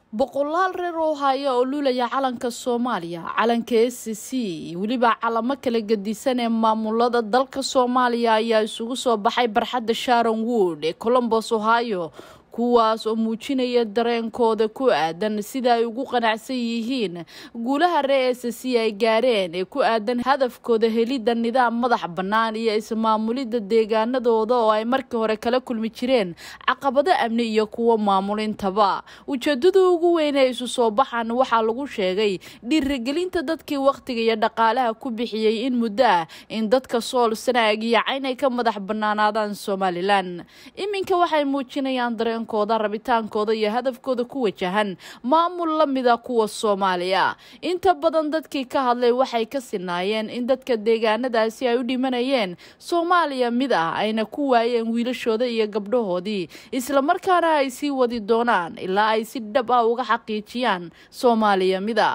boqolaal reer oo haya oo lulaya calanka soomaaliya calanka s c iyo weliba calamo kala gedisan ee maamulada dalka soomaaliya ayaa isugu soo baxay barxadda sharon wood ee colombos ohio kuwaas oo muujinaya dareenkooda ku aadan sida ay ugu qanacsan yihiin guulaha reer s c ay gaareen ee ku aadan hadafkooda helidda nidaam madax bannaan iyo ismaamulidda deegaanadooda oo ay markii hore kala kulmi jireen caqabado amni iyo kuwo maamulintaba ujeedada ugu weyn ee isu soo baxan waxaa lagu sheegay dhiirigelinta dadkii wakhtiga iyo dhaqaalaha ku bixiyey in muddo ah in dadka sool sanaag iyo cayn ay ka madax bannaanaadaan somalilan iminka waxay muujinayaan dareenkooda rabitaankooda iyo hadafkooda ku wajahan maamul la mida kuwa soomaaliya inta badan dadkii ka hadlay waxay ka sinaayeen in dadka deegaanadaasi ay u dhimanayeen soomaaliya mid ah ayna ku waayeen wiilashooda iyo gabdhahoodii islamarkaana ay sii wadi doonaan ilaa ay si dhab ah uga xaqiijiyaan soomaaliya mida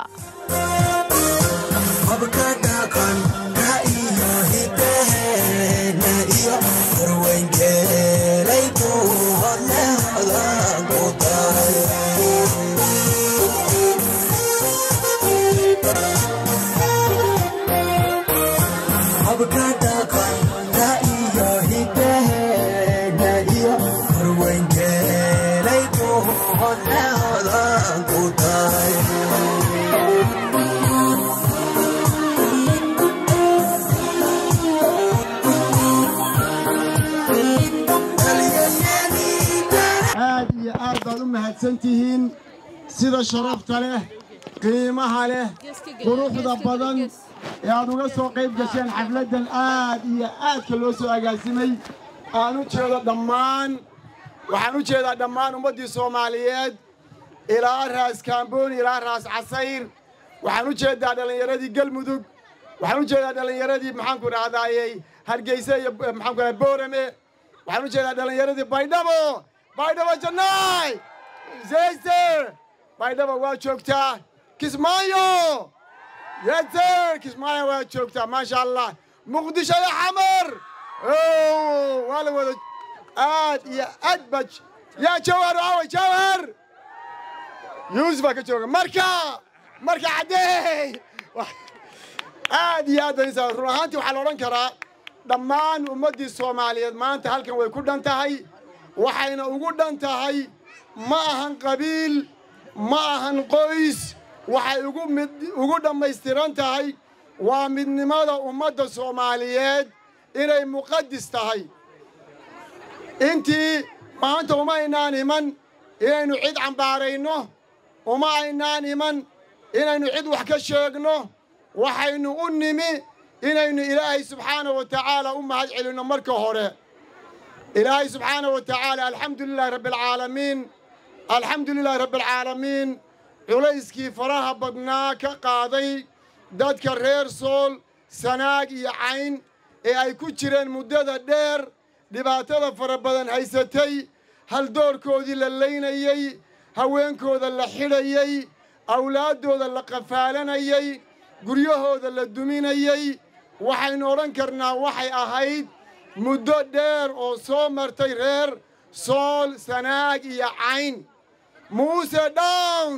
aad iyo aad baad u mahadsantihiin sida sharafta leh qiimaha leh quruxda badan ee aad uga soo qayb gasheen xafladdan aad iyo aadka loo soo agaasimay aan u jeedo dhammaan waxaan u jeedaa dhammaan ummaddii soomaaliyeed ilaa raas kaambooni ilaa raas casayr waxaan u jeedaa dhallinyaradii galmudug waxaan u jeedaa dhallinyaradii maxaanku dhahdaayey hargeyse iyo maxaanku dhahay boorame waxaan u jeedaa dhallinyaradii baydhabo baydhabo jannaay zeyser baydhabo waa joogtaa kismaayo yeser kismaayo waa joogtaa maasha allah muqdisho iyo xamar waa la wada aad iyo aad ba yaa jawhar aaway jawhar yuusufaa ka jooga marka marka caddeey aad iyo aad baan run ahaantii waxaa la odhan karaa dhammaan ummaddii soomaaliyeed maanta halkan way ku dhan tahay waxayna ugu dhan tahay ma ahan qabiil ma ahan qoys waxay ugu mid ugu dhammaystiran tahay waa midnimada ummadda soomaaliyeed inay muqadis tahay intii maanta uma aynaan iman inaynu cid cambaarayno uma aynaan iman inaynu cid wax ka sheegno waxaynu u nimi inaynu ilaahay subxaanahu wa tacaala u mahad celinno marka hore ilaahay subxaanahu wa tacaala alxamdu lilahi rabbi alcaalamiin alxamdu lilahi rabbi alcaalamiin culayskii faraha badnaa ka qaaday dadka reer sool sanaag iyo cayn ee ay ku jireen muddada dheer dhibaatada fara badan haysatay haldoorkoodii la laynayey haweenkooda la xidhayey awlaaddooda la qafaalanayey guryahooda la duminayey waxaynu odhan karnaa waxay ahayd muddo dheer oo soo martay reer sool sanaag iyo cayn muuse down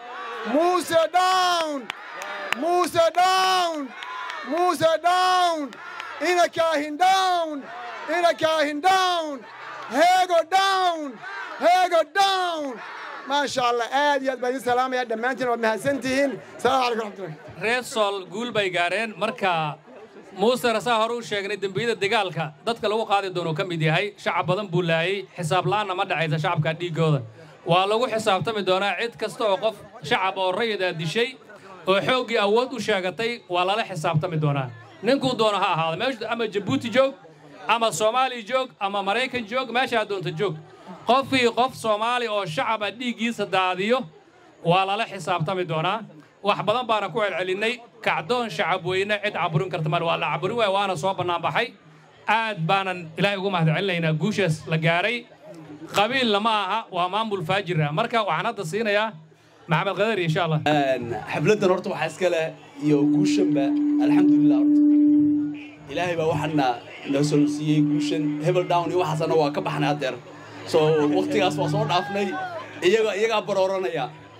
muuse down muuse down muuse down ina kaahin down ina kaahin down heego down heego down maasha allah aad iyo aad baan idin salaamaya dhammaantiin waad mahadsantihiin salaam calaykum raxmatullahi reer sool guul bay gaareen marka muuse rasaa hore u sheegnay dembiyada dagaalka dadka lagu qaadi doonuu ka mid yahay shacab badan buu laayey xisaab la'aanna ma dhacaysa shacabka dhiiggooda waa lagu xisaabtami doonaa cid kasta oo qof shacab oo rayidaa dishay oo xooggii awood u sheegatay waa lala xisaabtami doonaa ninkuu doono ha ahaado meeshu ama jabuuti joog ama soomaaliya joog ama maraykan joog meeshaa doonta joog qofkii qof soomaali oo shacaba dhiiggiisa daadiyo waa lala xisaabtami doonaa wax badan baana ku celcelinnay kacdoon shacab weyne cid caburin karta mal waa la caburin waaya waana soo bannaan baxay aad baanan ilaahay ugu mahad celinaynaa guushaas la gaaray qabiilna ma aha waa maamul faajir ah marka waxaan hadda siinayaa maxamed qadari insha allah xafladdan horta waxaa iska leh iyo guushanba alxamdulilah horta ilaahay baa waxaana noo soo siiyey guushan hebel down iyo waxaasana waa ka baxnay haddeer soo waqtigaas waa soo dhaafnay iyaga iyagaa barooranaya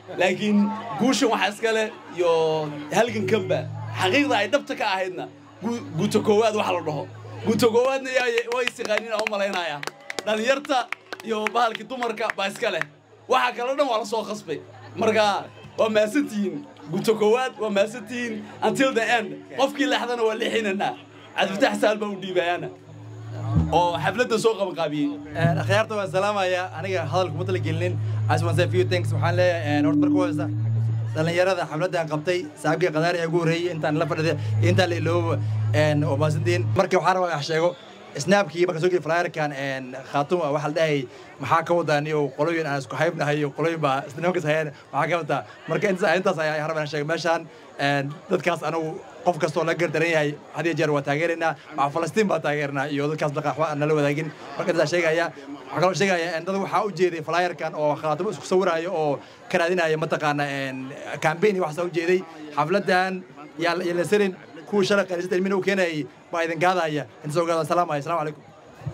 laakiin guushan waxaa iska leh iyo halgankanba xaqiiqda ay dhabta ka ahaydna guuto koowaad waxa la dhaho guuto koowaadna way isiqaaniin aan u malaynayaa dhallinyarta iyo bahalkii dumarka baa iska leh waxa kaloo dhan waa la soo khasbay marka waa mahadsantihiin guuto koowaad waa mahadsantihiin until the end qofkii leexdana waa leexinanaa cabdifatax saal baa u dhiibayaana oo xafladda soo qabanqaabiyey akhyaarta waan salaamaya aniga hadalka kuma talagelinin as one say few things waxaan leeyahay horta marka horeysa dhallinyarada xafladdan qabtay saaxiibkii qadaari ee ugu horreeyey intaan la fadhiday intaan la iloobo oo maasantiin marka waxaan rabaa wax sheego snaabkii marka soo geli flyerkan khaatuma waxaa la dhahayay maxaa ka wadaan iyo qoloyin aan isku haybnahay iyo qoloyin baa nimankas hayeen maxaa ka wadaa marka intaas ayaa rabaa sheega meeshaan dadkaas anagu qof kastoo la gardaran yahay had iyo jeer waa taageeraynaa waxaa falastiin baa taageernaa iyo dadkaas dhaqa waxba aan nala wadaagin marka intaas sheegaya waxaa kaloo sheegaya dad waxaa u jeeday flyerkan oo khaatimo isku sawiraayo oo ka raadinaya mataqaana campaign iyo waxaasa u jeeday xafladdan yaa la sarin kuwa shalay qaniisada ilmina u keenayay baa idin gaadaya inta soo gaada salaamaya assalamu calaykum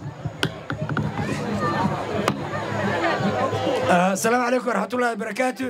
السلام عليكم ورحمة الله وبركاته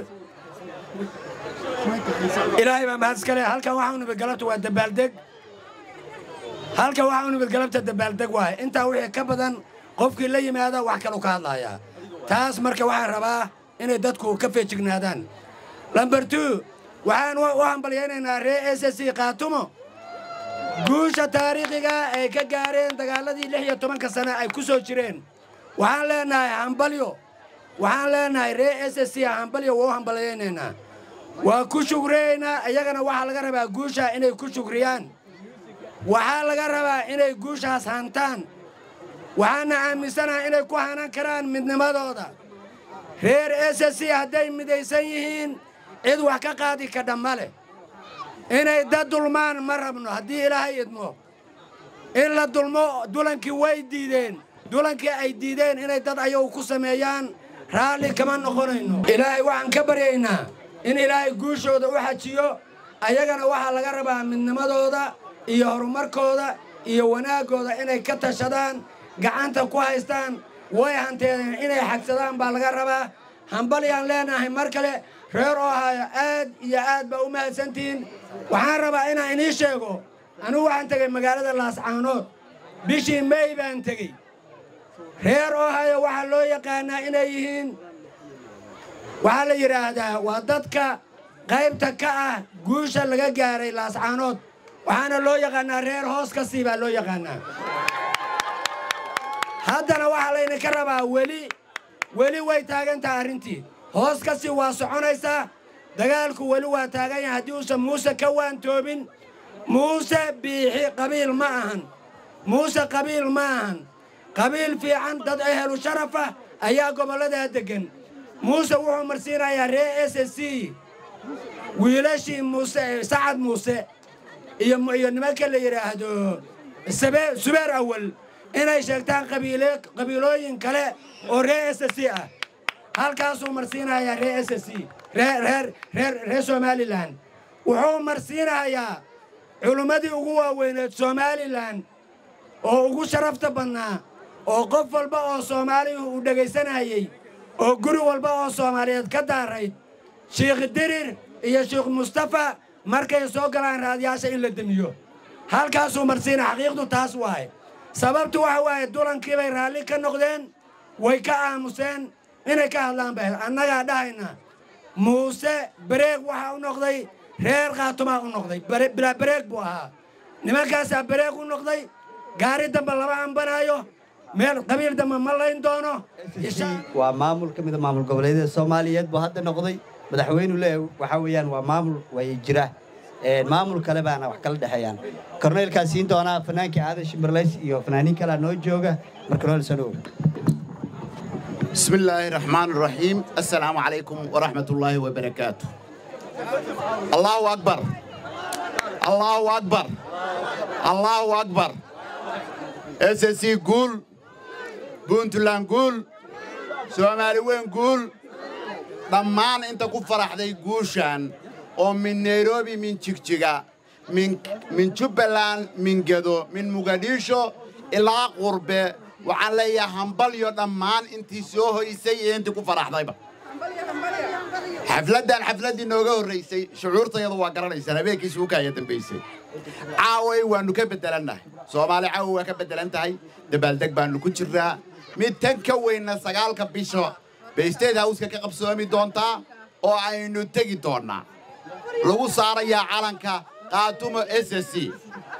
إلهي ما مهد سكالي هالكا وحاون بقلبت والدبالدق هالكا وحاون بقلبت الدبالدق واي انت وحي كبدا قفك اللي ماذا وحكا لو كان لايا تاس مركا وحان رباه إني دادكو كفي جنادان لمبرتو وحان وحان بليانينا ري اس اس قاتمو guusha taariikhiga ay ka gaareen dagaaladii lix iyo tobanka sane ay ku soo jireen waxaan leenahay hambalyo waxaan leenahay ree s s c hambalyo waa u hambalyaynaynaa waa ku shugriyaynaa iyagana waxaa laga rabaa guusha inay ku shugriyaan waxaa laga rabaa inay guushaas hantaan waxaana aaminsanaha inay ku hanan karaan midnimadooda reer s s c hadday midaysan yihiin cid wax ka qaadi kadha ma leh inay dad dulmaan ma rabno haddii ilaahay idmo in la dulmo dulankii way diideen dulankii ay diideen inay dad ayagu ku sameeyaan raalli kama noqonayno ilaahay waxaan ka baryaynaa in ilaahay guushooda u xajiyo ayagana waxaa laga rabaa midnimadooda iyo horumarkooda iyo wanaaggooda inay ka tashadaan gacanta ku haystaan way hanteedeen inay xagsadaan baa laga rabaa hambalyaan leenahay mar kale reer oo haayo aad iyo aad baa u mahadsantihiin waxaan rabaa inaan inii sheego anugu waxaan tegey magaalada laascaanood bishii mey baan tegey reer oo hayo waxaa loo yaqaanaa inay yihiin waxaa la yidhaahdaa waa dadka qaybta ka ah guusha laga gaaray laascaanood waxaana loo yaqaanaa reer hoos ka sii baa loo yaqaanaa haddana waxaa laydinka rabaa weli weli way taagan tahay arrintii hoos ka sii waa soconaysaa dagaalku weli waa taagan yahay haddii uusan muuse ka waantoobin muuse biixi qabiil ma ahan muuse qabiil ma ahan qabiil fiican dad ehelu sharafah ayaa gobolladaa deggan muuse wuxuu marsiinayaa ree s s c wiilashii muuse sacad muuse iyo iyo nimanka la yidhaahdo subeer awal inay sheegtaan qabiilooyin kale oo ree s c ah halkaasuu marsiinayaa ree s c reer somalilan wuxuu marsiinayaa culummadii ugu waaweyneed somalilan oo ugu sharafta badnaa oo qof walba oo soomaalihu uu dhegaysanayey oo guri walba oo soomaaliyeed ka daarayd shiikh dirir iyo shiikh mustafa markay soo galaan raadiyaasha in la demiyo halkaasuu marsiina xaqiiqdu taas waaye sababtu waxa waaye dulankii bay raalli ka noqdeen way ka aamuseen inay ka hadlaan bay annagaa dhahayna muuse bareeg waxaa u noqday reer khaatumaa u noqday bilaa bareeg buu ahaa nimankaasaa bareeg u noqday gaari dambe lama ambanaayo meel qabiil dambe ma layn doono waa maamul ka mida maamul goboleedyada soomaaliyeed buu hadda noqday madaxweynu leeyahay waxaa weeyaan waa maamul way jira maamul kale baana wax kala dhexeeyaan korneylkaa siin doonaa fanaankii aadan shimberlays iyo fanaaniin kalea noo jooga mar korneyl sanow بسم الله الرحمن الرحيم السلام عليكم ورحمة الله وبركاته الله أكبر الله أكبر الله أكبر اساسي قول بنتلان قول سومالي وين قول ضمان انت كفرح دي قوشان ومن نيروبي من تشيكتشيكا من من جبلان من جدو من مقديشو إلى قربه waxaan leeyahay hambalyo dhammaan intii soo hoysay iyo intii ku faraxdayba xafladdan xafladdii nooga horraysay shucuurtayadu waa garanaysaan habeenkii suuka ayaa dambaysay caaway waannu ka beddelannahay soomaali caawa waa ka beddelan tahay dabaaldeg baannu ku jirnaa mid tan ka weynna sagaalka bisho bay state howska ka qabsoomi doontaa oo aynu tegi doonnaa lagu saarayaa calanka qaatumo s s c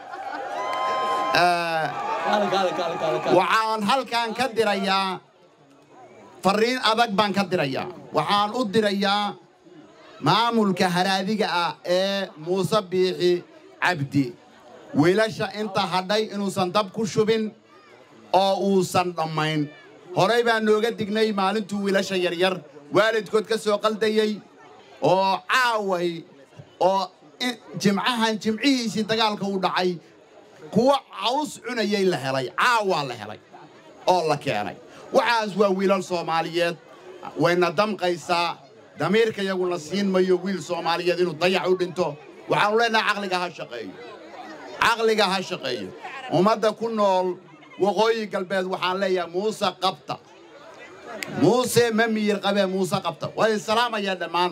waxaan halkan ka dirayaa farriin adag baan ka dirayaa waxaan u dirayaa maamulka haraadiga ah ee muuse biixi cabdi wiilasha inta hadhay inuusan dab ku shubin oo uusan dhammayn horay baan nooga dignay maalintuu wiilasha yaryar waalidkood ka soo qaldayey oo caaway oo jimcahan jimcihiisii dagaalka u dhacay kuwa caws cunayay la helay caawaa la helay oo la keenay waxaas waa wiilal soomaaliyeed wayna damqaysaa damiirka yaguna siin mayo wiil soomaaliyeed inuu dayac u dhinto waxaanu leenahay caqliga ha shaqeeyo caqliga ha shaqeeyo ummadda ku nool waqooyi galbeed waxaan leeyahay muuse qabta muuse ma miyir qabee muuse qabta waa salaamayaa dhammaan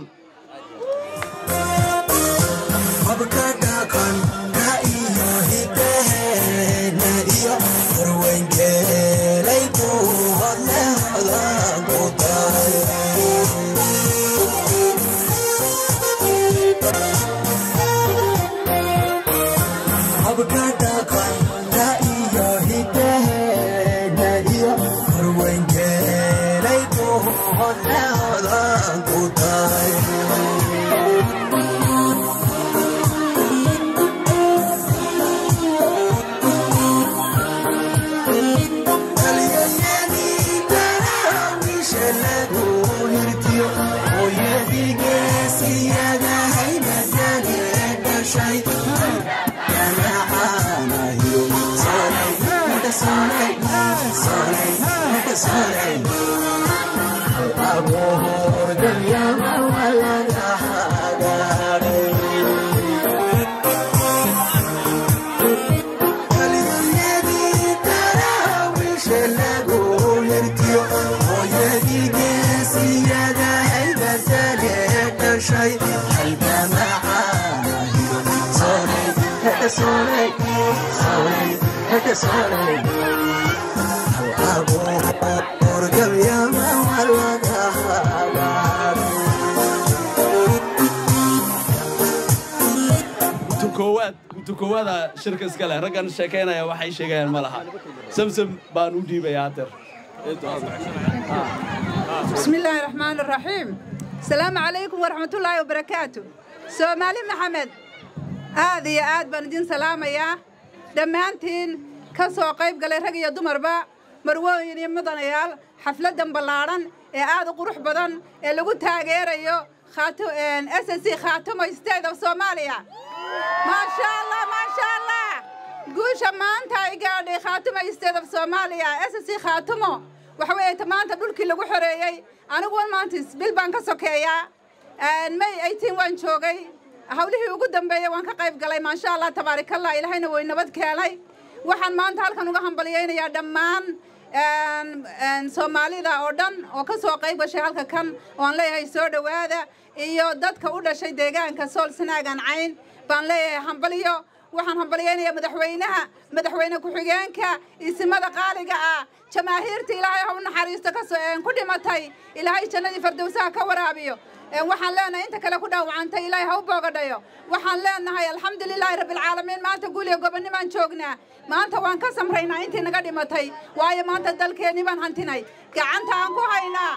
koowaada shirka iska leh raggan sheekaynaya waxay sheegayaan ma laha samsam baan u dhiibayaa hadeer بسم الله الرحمن الرحيم السلام عليكم ورحمة الله وبركاته سومالي محمد هذه يا آد بندين سلامة يا دمانتين كسو قيب قال رقي يا دمربا مروين يمدن يال حفلة دنبلارن ee aad u qurux badan ee lagu taageerayo khaato s s c khaatumo state of Soomaaliya maasha Allah maasha Allah guusha maanta ay gaadhay khaatumo state of Soomaaliya s s c khaatumo waxa weeye maanta dhulkii lagu xoreeyey anigu wan maanta bil baan ka sokeeyaa may 18 waan joogay hawlihii ugu dambeeyay waan ka qayb galay maasha Allah tabaarakallah ilaahayna way nabad keenay waxaan maanta halkan uga hambaliyeynayaa dhammaan soomaalida oo dhan oo ka soo qayb gashay halka kan oan leeyahay soo dhowaada iyo dadka u dhashay deegaanka sool sanaagan cayn baan leeyahay hambaliyo waxaan hambaliyeynayaa madaxweynaha madaxweyne ku-xigeenka isimada qaaliga ah jamaahiirta ilaahay ha u naxariisto ku dhimatay ilaahay jannadii fardowsaha ka waraabiyo waxaan leenahay inta kale ku dhaawacantay ilaahay ha u boogadhayo waxaan leenahay alxamdulilaahi rabbilcaalamiin maanta guuliya gobonnimaan joognaa maanta waan ka samraynaa intii naga dhimatay waayo maanta dalkeenni baan hantinay gacanta aan ku haynaa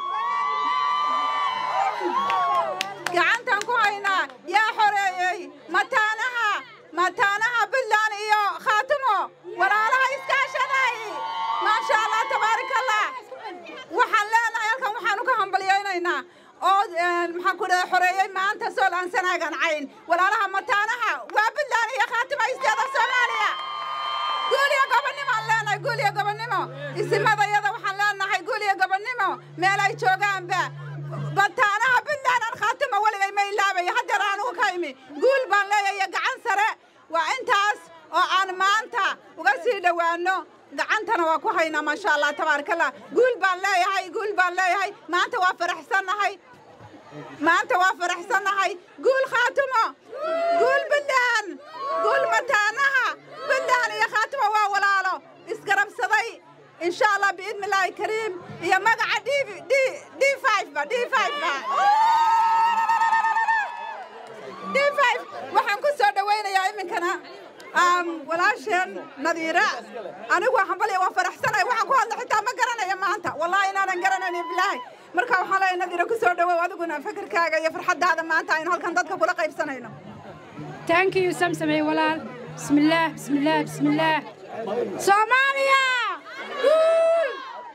gacantaan ku haynaa yaa xoreeyey mataanaha mataanaha buntland iyo khaatimo walaalaha iskaashaday maasha allah tabaarakallah waxaan leenahay halkan waxaanu ka hambalyaynaynaa oo maxaan ku dhahay xoreeyey maanta sool aan sanaagan cayn walaalaha mataanaha waa buntland iyo khaatimo isteeda soomaaliya guuliya gobonnimo aan leenahay guuliya gobonnimo isimadayada waxaan leenahay guuliya gobonnimo meel ay joogaanba bataanaha buntland aan khaatimo weligay ma ilaabaya haddeer anugu ka imi guul baan leeyahay gacan sare waa intaas oo aan maanta uga sii dhowaano gacantana waa ku haynaa maasha allah tabaarakallah guul baan leeyahay guul baan leeyahay maanta waa faraxsannahay maanta waa faraxsannahay guul khaatumo guul buntland guul mataanaha buntland iyo khaatumo waa walaalo isgarabsaday insha allah biidni illaahi kariim iyo magaca d d d ba d ba d waxaan ku soo dhowaynayaa iminkana walaasheen nadiira anigu hambaliya waa faraxsanay waxaan ku hadla xitaa ma garanaya maanta wallahi inaanan garanaynin bilaahi marka waxaan leeyahay nadiira ku soo dhowow adiguna fikirkaaga iyo farxaddaada maanta aynu halkan dadka kula qaybsanayno thank you samsamay walaal bismillaah bismillaah bismillaah soomaaliya guul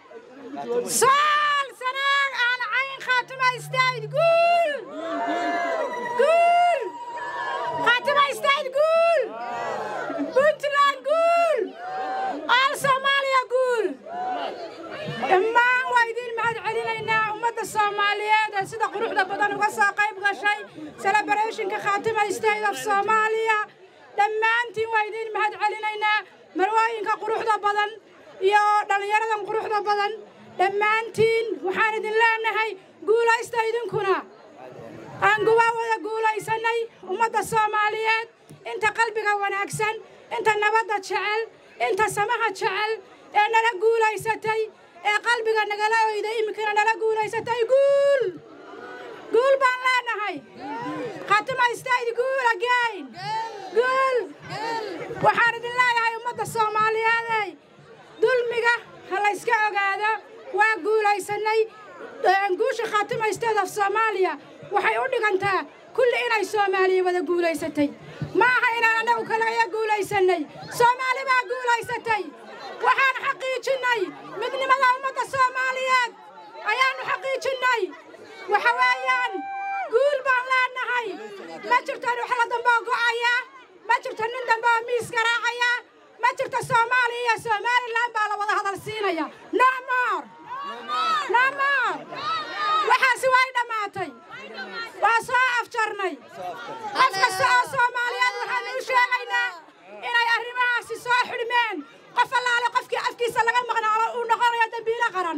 sool sanaag aan cayn khaatuma istaahid guul guul khaatuma istaahid guul puntland guul all soomaaliya guul dhammaan waa idiin mahad celinaynaa ummadda soomaaliyeed ee sida quruxda badan uga soo qayb gashay celebrationka khaatima state of soomaaliya dhammaantiin waa idiin mahad celinaynaa marwooyinka quruxda badan iyo dhallinyaradan quruxda badan dhammaantiin waxaan idin leenahay guulaysta idinkuna aan guba wada guulaysanay ummadda soomaaliyeed inta qalbiga wanaagsan inta nabadda jecel inta samaha jecel ee nala guulaysatay ee qalbiga nagala oyda iminkana nala guulaysatay guul guul baan leenahay khatima istayd guul again guul waxaan idin leeyahay ummadda soomaaliyeedey dulmiga ha layska ogaado waa guulaysanay guusha khaatima state of soomaaliya waxay u dhigantaa kulli inay soomaaliya wada guulaysatay ma aha inaan annagu kalaya guulaysanay soomaali baa guulaysatay waxaan xaqiijinnay midnimada ummadda soomaaliyeed ayaannu xaqiijinnay waxa weeyaan guul baan leenahay ma jirto ruxla dambe oo go'aya ma jirto nin dambe oo miis garaacaya ma jirto soomaaliya iyo somalilan baa la wada hadal siinaya no more no more waxaasi way dhammaatay waa soo afjarnay qof kasta oo soomaaliyeed waxaanu u sheegaynaa inay arrimahaasi soo xidhmeen qof allaale qofkii afkiisa laga maqnaalo uu noqonayo dembiilo qaran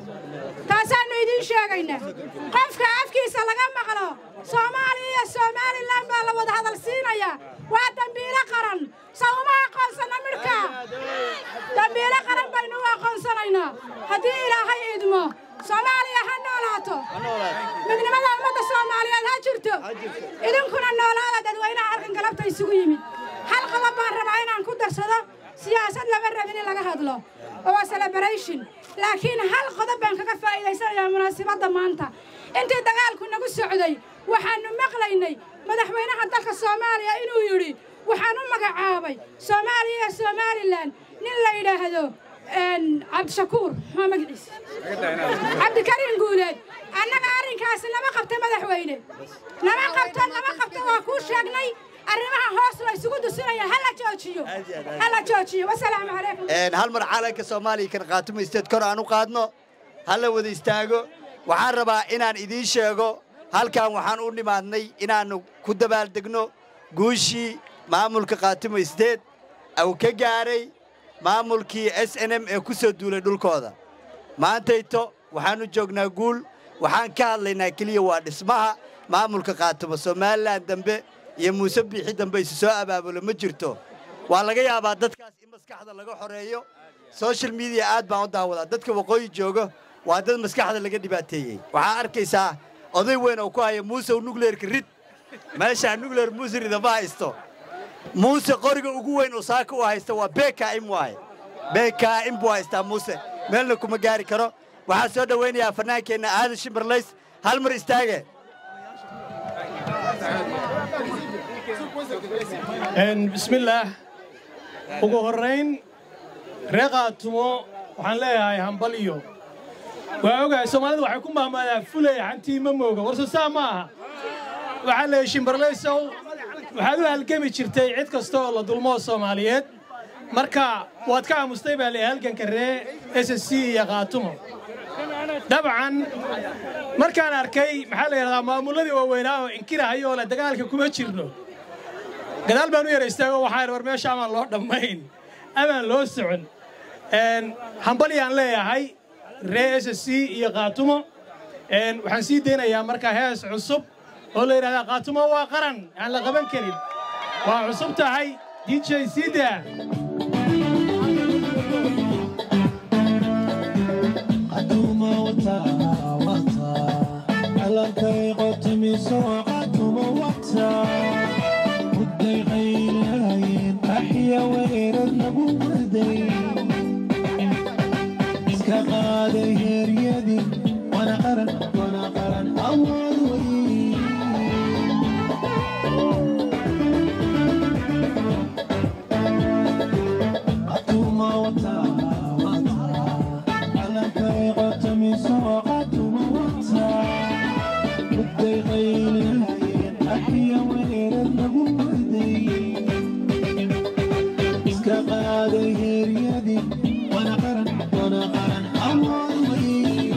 taasaannu idiin sheegaynaa qofka afkiisa laga maqlo soomaaliya iyo somalilan baa la wada hadal siinaya waa dembiilo qaran sa uma aqoonsana midhka dembiilo qaran baynu u aqoonsanaynaa haddii ilaahay idmo soomaaliya ha noolaato midnimada ummadda soomaaliyeed ha jirto idinkuna noolaada dadweynaha halkan galabta isugu yimid hal qodob baan rabaa inaan ku darsado siyaasad lama rabin in laga hadlo oo waa celebration laakiin hal qodob baan kaga faa'iidaysanayaa munaasibadda maanta intii dagaalku nagu socday waxaannu maqlaynay madaxweynaha dalka soomaaliya inuu yidhi waxaan u magacaabay soomaaliya iyo somalilan nin la yidhaahdo cabdishakuur maa magaciisa cabdikariin guuleed annaga arrinkaasi lama qabta madaxweyne lama qabto lama qabto waa kuu sheegnay arrimaha hoos la isugu dusinaya hala joojiyo hala joojiyo wasalaamu calaykum hal mar calanka soomaaliya kan qaatumaysteed kor aan u qaadno hala wada istaago waxaan rabaa inaan idiin sheego halkan waxaan u nimaadnay inaannu ku dabaaldegno guushii maamulka qaatumaysteed uu ka gaaray maamulkii s n m ee ku soo duulay dhulkooda maantayto waxaannu joognaa guul waxaan ka hadlaynaa keliya waa dhismaha maamulka qaatumo somalilan dambe iyo muuse biixi dambe isu soo abaabulo ma jirto waa laga yaabaa dadkaas in maskaxda laga xoreeyo social mediya aad baan u daawadaa dadka waqooyi jooga waa dad maskaxda laga dhibaateeyey waxaa arkaysaa oday weyn oo ku haya muusew nukleerka rid meeshaa nukleer muuse rida ma haysto muuse qoriga ugu weyn oo saaka u haysta waa bkm waaye bkm buu haystaa muuse meelna kuma gaari karo waxaa soo dhowaynayaa fannaankeenna aadan shimbarlays hal mar istaage bismillaah ugu horrayn ree qaatumo waxaan leeyahay hambaliyo waa ogahay soomaalida waxay ku mahmaadaa fulay xantii ma mooga warse saa ma aha waxaa leeyahay shimbarlaysow waxaad u halgami jirtay cid kasta oo la dulmoo soomaaliyeed marka waad ka aamustay baa leeyahay halganka ree s s c iyo qaatumo dabcan markaan arkay maxaa la yidhahdaa maamulladii waaweynaa oo inkirahayo oo le dagaalka kuma jirno gadaal baan u yara istaago waxaan war meesha amaan loo dhammayn amaan loo socon hambalyaan leeyahay ree s s c iyo qaatumo waxaan sii daynayaa markaa hees cusub oo la yidhahdaa qaatumo waa qaran aan la qaban karin waa cusub tahay dj sida iska qaaday heeryadii wana qaran wana qaran awood wey qatuma wata wata calankay qotamiso qatuma wata mudday qaylahayeen axya weerad lagu warday iska qaaday heeryadii wana qaran wana qaran awood wey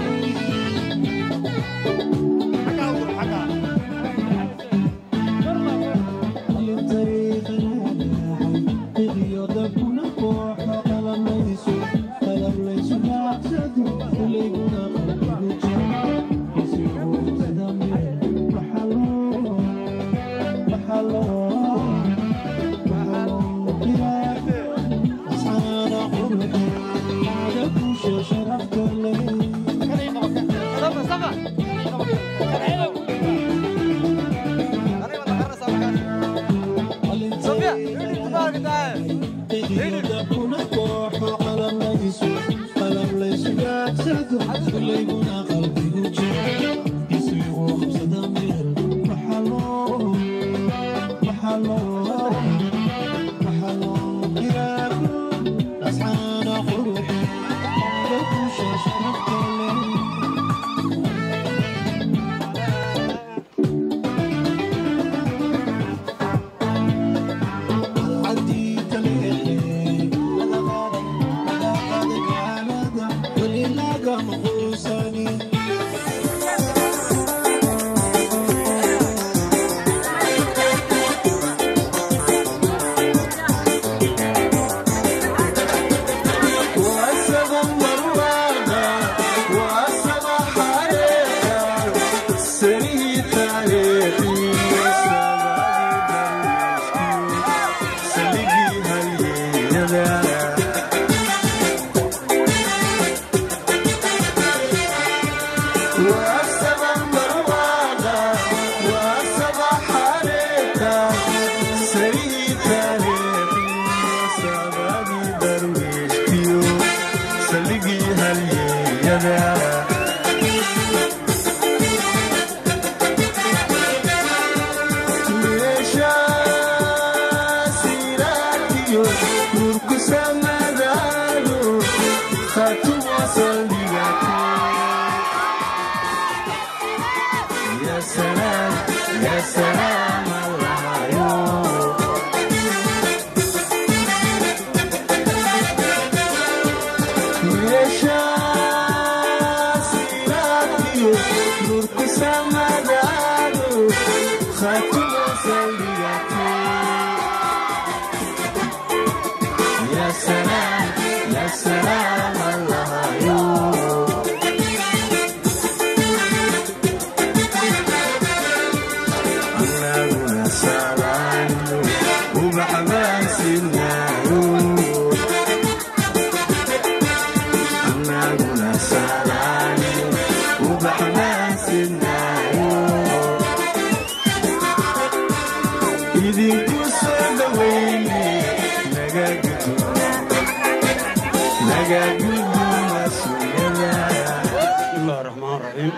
bismillahi raxmaan raxiim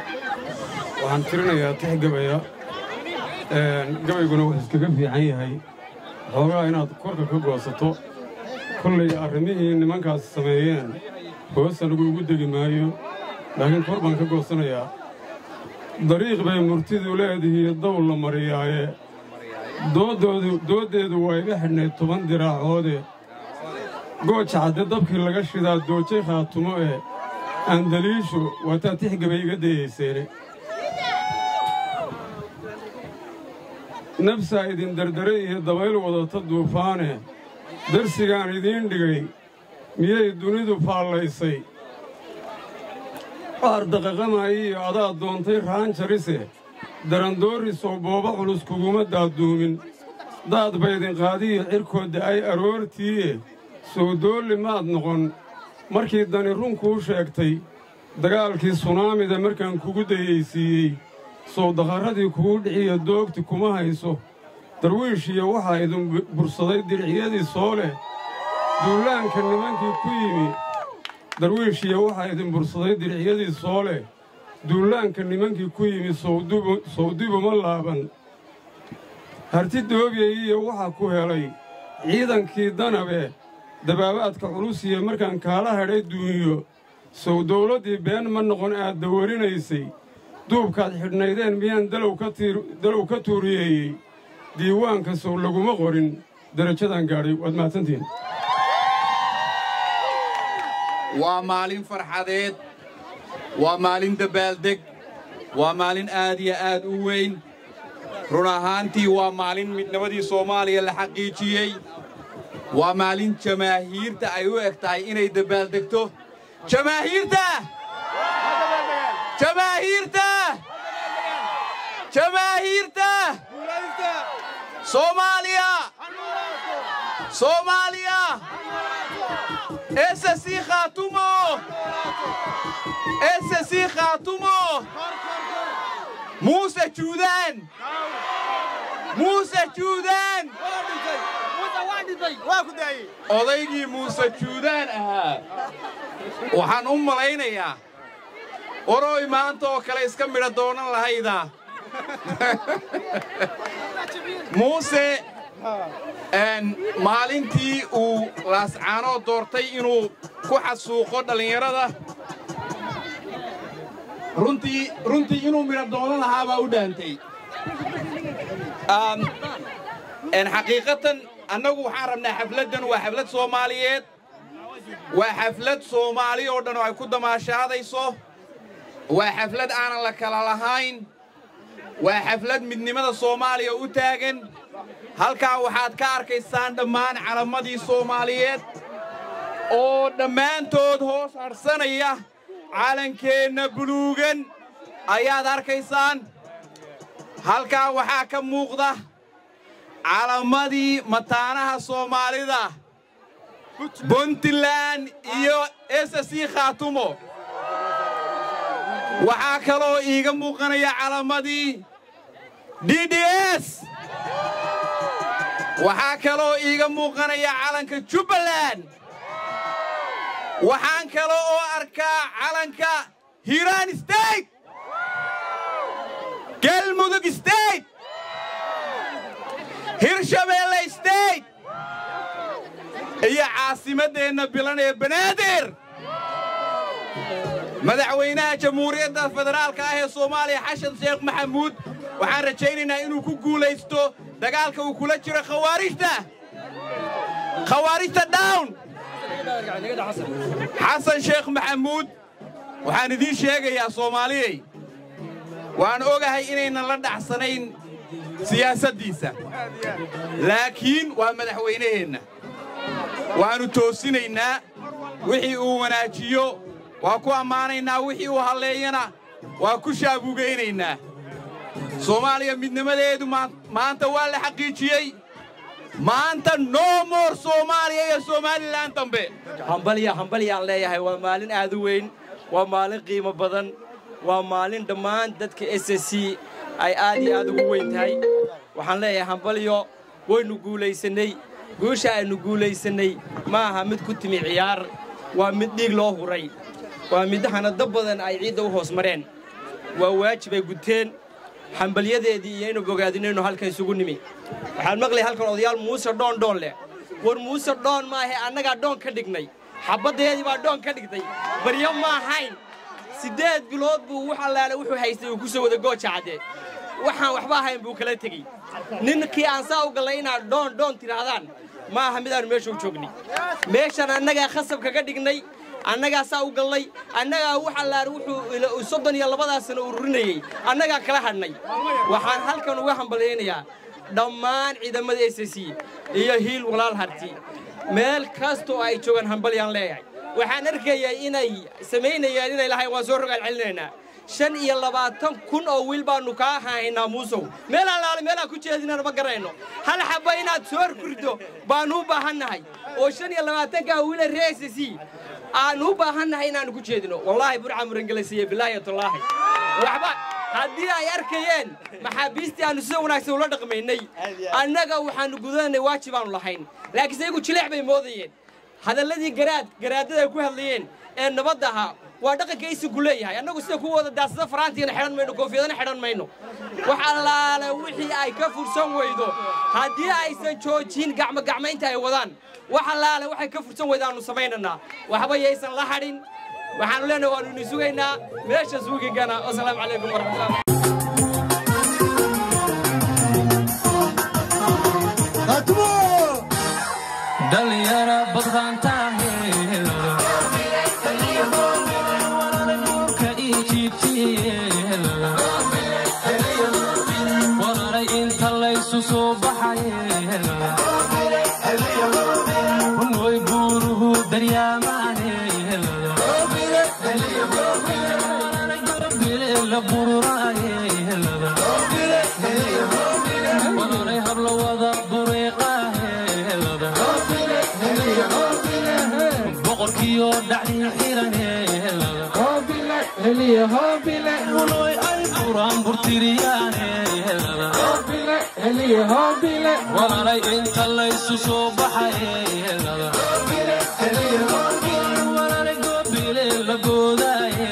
waxaan tirinayaa tix gabaya gabayguna wuxuu iskaga fiican yahay xoogaa inaad korka ka goosato kollay arrimihii nimankaas sameeyeen hoosta lagu ugu degi maayo laakiin kor baan ka goosanayaa dariiq bay murtidu leedihiiyo dowl la mariyaaye dooddoodu dooddeedu waa iga xidhnayd toban diraacoode gooja cadde dabkii laga shidaa doojay khaatumo ee aandaliishu waataa tixgabay iga dayayseene nafsaa idin dardare iyo dabayl wadata duufaane darsigaan idiin dhigay miyay dunidu faallaysay qaar daqaqamaya iyo adaa doontay raanjarise darandoorisoo booba culus kuguma daaduumin daad baydin qaadiyo cirkoodda ay aroortiiye sowdoolli maad noqon markii dani run kuu sheegtay dagaalkii sunaamida markaan kugu dayaysiiyey sowdaqarradii kugu dhiciya doogti kuma hayso darwiishiyo waxaa idin bursaday dirciyadii soo leh duulaanka nimankii ku yimi darwiishiya waxaa idin bursaday dirciyadii soo leh duulaanka nimankii ku yimi sowdibuma laaban harti doobiyayiyo waxaa ku helay ciidankii danabe dabaabaadka culusiya markaan kaala hadhay duunyo sow dawladdii been ma noqon aad dawarinaysay duubkaad xidhnaydeen miyaan dalow ka tuuriyeeyey diiwaanka sow laguma qorin darajadan gaadhay waad mahadsantihiin waa maalin farxadeed waa maalin dabaaldeg waa maalin aad iyo aad u weyn run ahaantii waa maalin midnabadii soomaaliya la xaqiijiyey waa maalin jamaahiirta ay u eg tahay inay dabaaldegto jamaahiirta jamaahiirta jamaahiirta soomaaliya soomaaliya ssc khaatumo ssc khaatumo muuse juudaan muuse juudaan odaygii muuse juudaan ahaa waxaan u malaynayaa oroy maanta oo kale iska midha doonan lahayda muuse maalintii uu laascaanoo doortay inuu ku xasuuqo dhallinyarada runtii runtii inuu midha doonan lahaa baa u dhaantay xaqiiqatan annagu waxaan rabnaa xafladdan waa xaflad soomaaliyeed waa xaflad soomaali oo dhan oo ay ku damaashaadayso waa xaflad aanan la kala lahayn waa xaflad midnimada soomaaliya u taagan halkaa waxaad ka arkaysaan dhammaan calamadii soomaaliyeed oo dhammaantood hoos hadhsanaya calankeenna buluugan ayaad arkaysaan halkaa waxaa ka muuqda calamadii mataanaha soomaalida puntland iyo ssc khaatumo waxaa kaloo iiga muuqanaya calamadii d d s waxaa kaloo iiga muuqanaya calanka jubbaland waxaan kale oo arkaa calanka hiiraan state galmudug state hirshabeelle state iyo caasimaddeenna bilan ee banaadir madaxweynaha jamhuuriyadda federaalka ah ee soomaaliya xashan sheekh maxamuud waxaan rajaynaynaa inuu ku guulaysto dagaalka uu kula jiro khawaarijta khawaarijta down xasan sheekh maxamuud waxaan idiin sheegayaa soomaaliyey waan ogahay inaynan la dhacsanayn siyaasaddiisa laakiin waa madaxweynaheenna waannu toosinaynaa wixii uu wanaajiyo waa ku ammaanaynaa wixii uu halleeyana waa ku shaabugaynaynaa soomaaliya midnimadeedu maanta waa la xaqiijiyey maanta no more soomaaliya iyo somalilan dambe hambalya hambalyaan leeyahay waa maalin aad u weyn waa maalin qiimo badan waa maalin dhammaan dadka s c ay aad iyo aad ugu weyn tahay waxaan leeyahay hambalyo waynu guulaysannay guusha aynu guulaysannay ma aha mid ku timi ciyaar waa mid dhiig loo huray waa mid hanado badan ay ciidda u hoos mareen waa waajib ay guteen hambalyadeedii iyo inu bogaadinaynu halkan isugu nimi waxaan maqlay halkan odayaal muuse dhoon dhoon leh war muuse dhoon maahe annagaa dhoon ka dhignay xabaddeedii baa dhoon ka dhigtay baryo ma ahayn siddeed bilood buu wax allaale wuxuu haystay uu ku soo wada gooja cadde waxaan waxba ahayn buu kala tegey ninkii aan saa u gallay inaad dhoon dhoon tidhaahdaan ma aha midaannu meesha u joognay meeshan annagaa khasab kaga dhignay annagaa saa u gallay annagaa wax allaale wuxuu soddon iyo labadaa sano ururinayey annagaa kala hadhnay waxaan halkan uga hambalyaynayaa dhammaan ciidamada s c iyo hiil walaal harti meel kastoo ay joogaan hambalyaan leeyahay waxaan arkayay inay samaynayaan inay lahayn waan soo rogaal celinaynaa shan iyo labaatan kun oo wiil baannu kaa haynaa muusow meel allaale meelaan ku jeedinana ma garanayno hal xabba inaad soo kurdo baannu u baahannahay oo shan iyo labaatankaa wiila reesasi aannu u baahannahay inaannu ku jeedino wallaahi burca murangelasiiye bilaahi tallaahi waxba haddii ay arkayeen maxaabiistii aannu sida wanaagsan ula dhaqmaynay annaga waxaannu gudananay waajib aanu lahayn laakiinse iyagu jileex bay moodayeen hadalladii garaad garaadada ay ku hadlayeen ee nabadda ahaa waa dhaqanka isigu leeyahay annagu sida kuwa wada daasada faraantiina xidhan mayno koofiyadana xidhan mayno wax allaale wixii ay ka fursan weydo haddii aysan joojin gacmogacmaynta ay wadaan wax allaale waxay ka fursan weydo aanu samaynanaa waxba yaysan la hadhin waxaanu leenahay waanu ini sugaynaa meesha suugigana wasalaamu calaykum waraxmatullahi dhalinyara badqaantaawararay inta laysu soo baxayoy buuruhu daryaamaane la bururaaye habla wada boqorkiyo dhacdii xiraneeloy ay buraan burtiriyaanewalaalay inta laysu soo baxayewalaalay goobile la goodaaye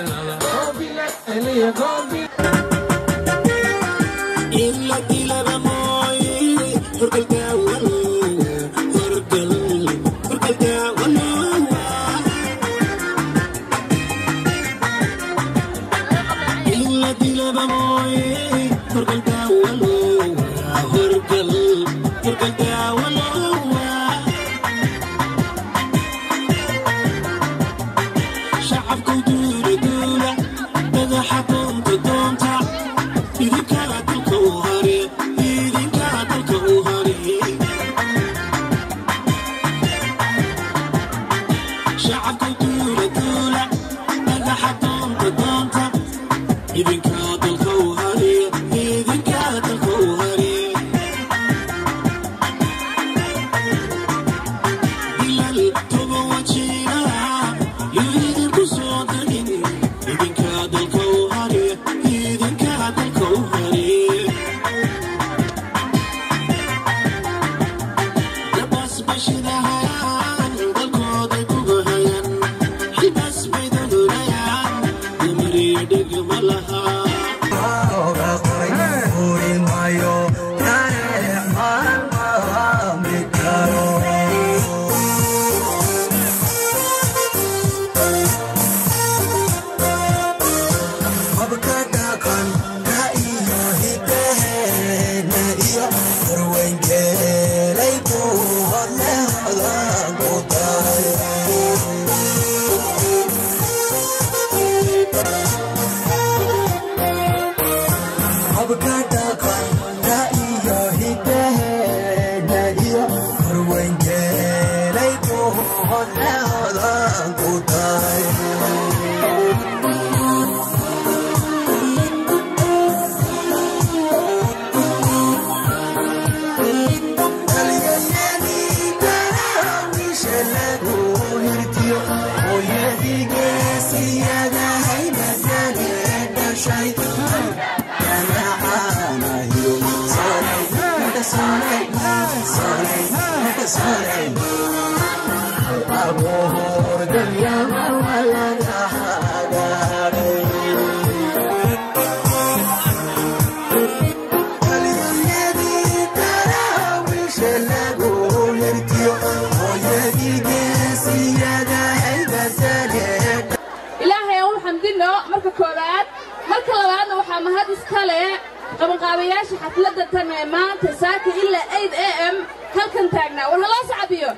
ilaahay aan u xamdino marka koowaad marka labaadna waxaa mahad iska leh qabanqaabayaasha xafladda tan ee maanta saaka ilaa aid a m halkan taagnaa war haloo sacabiyo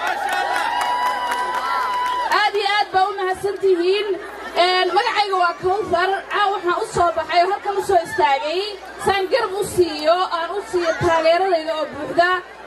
aad iyo aad baa u mahadsan tihiin magacayga waa kawfar caa waxaan u soo baxay oo halkan u soo istaagay saan garab u siiyo aan u siiyo taageeradayda oo buuxda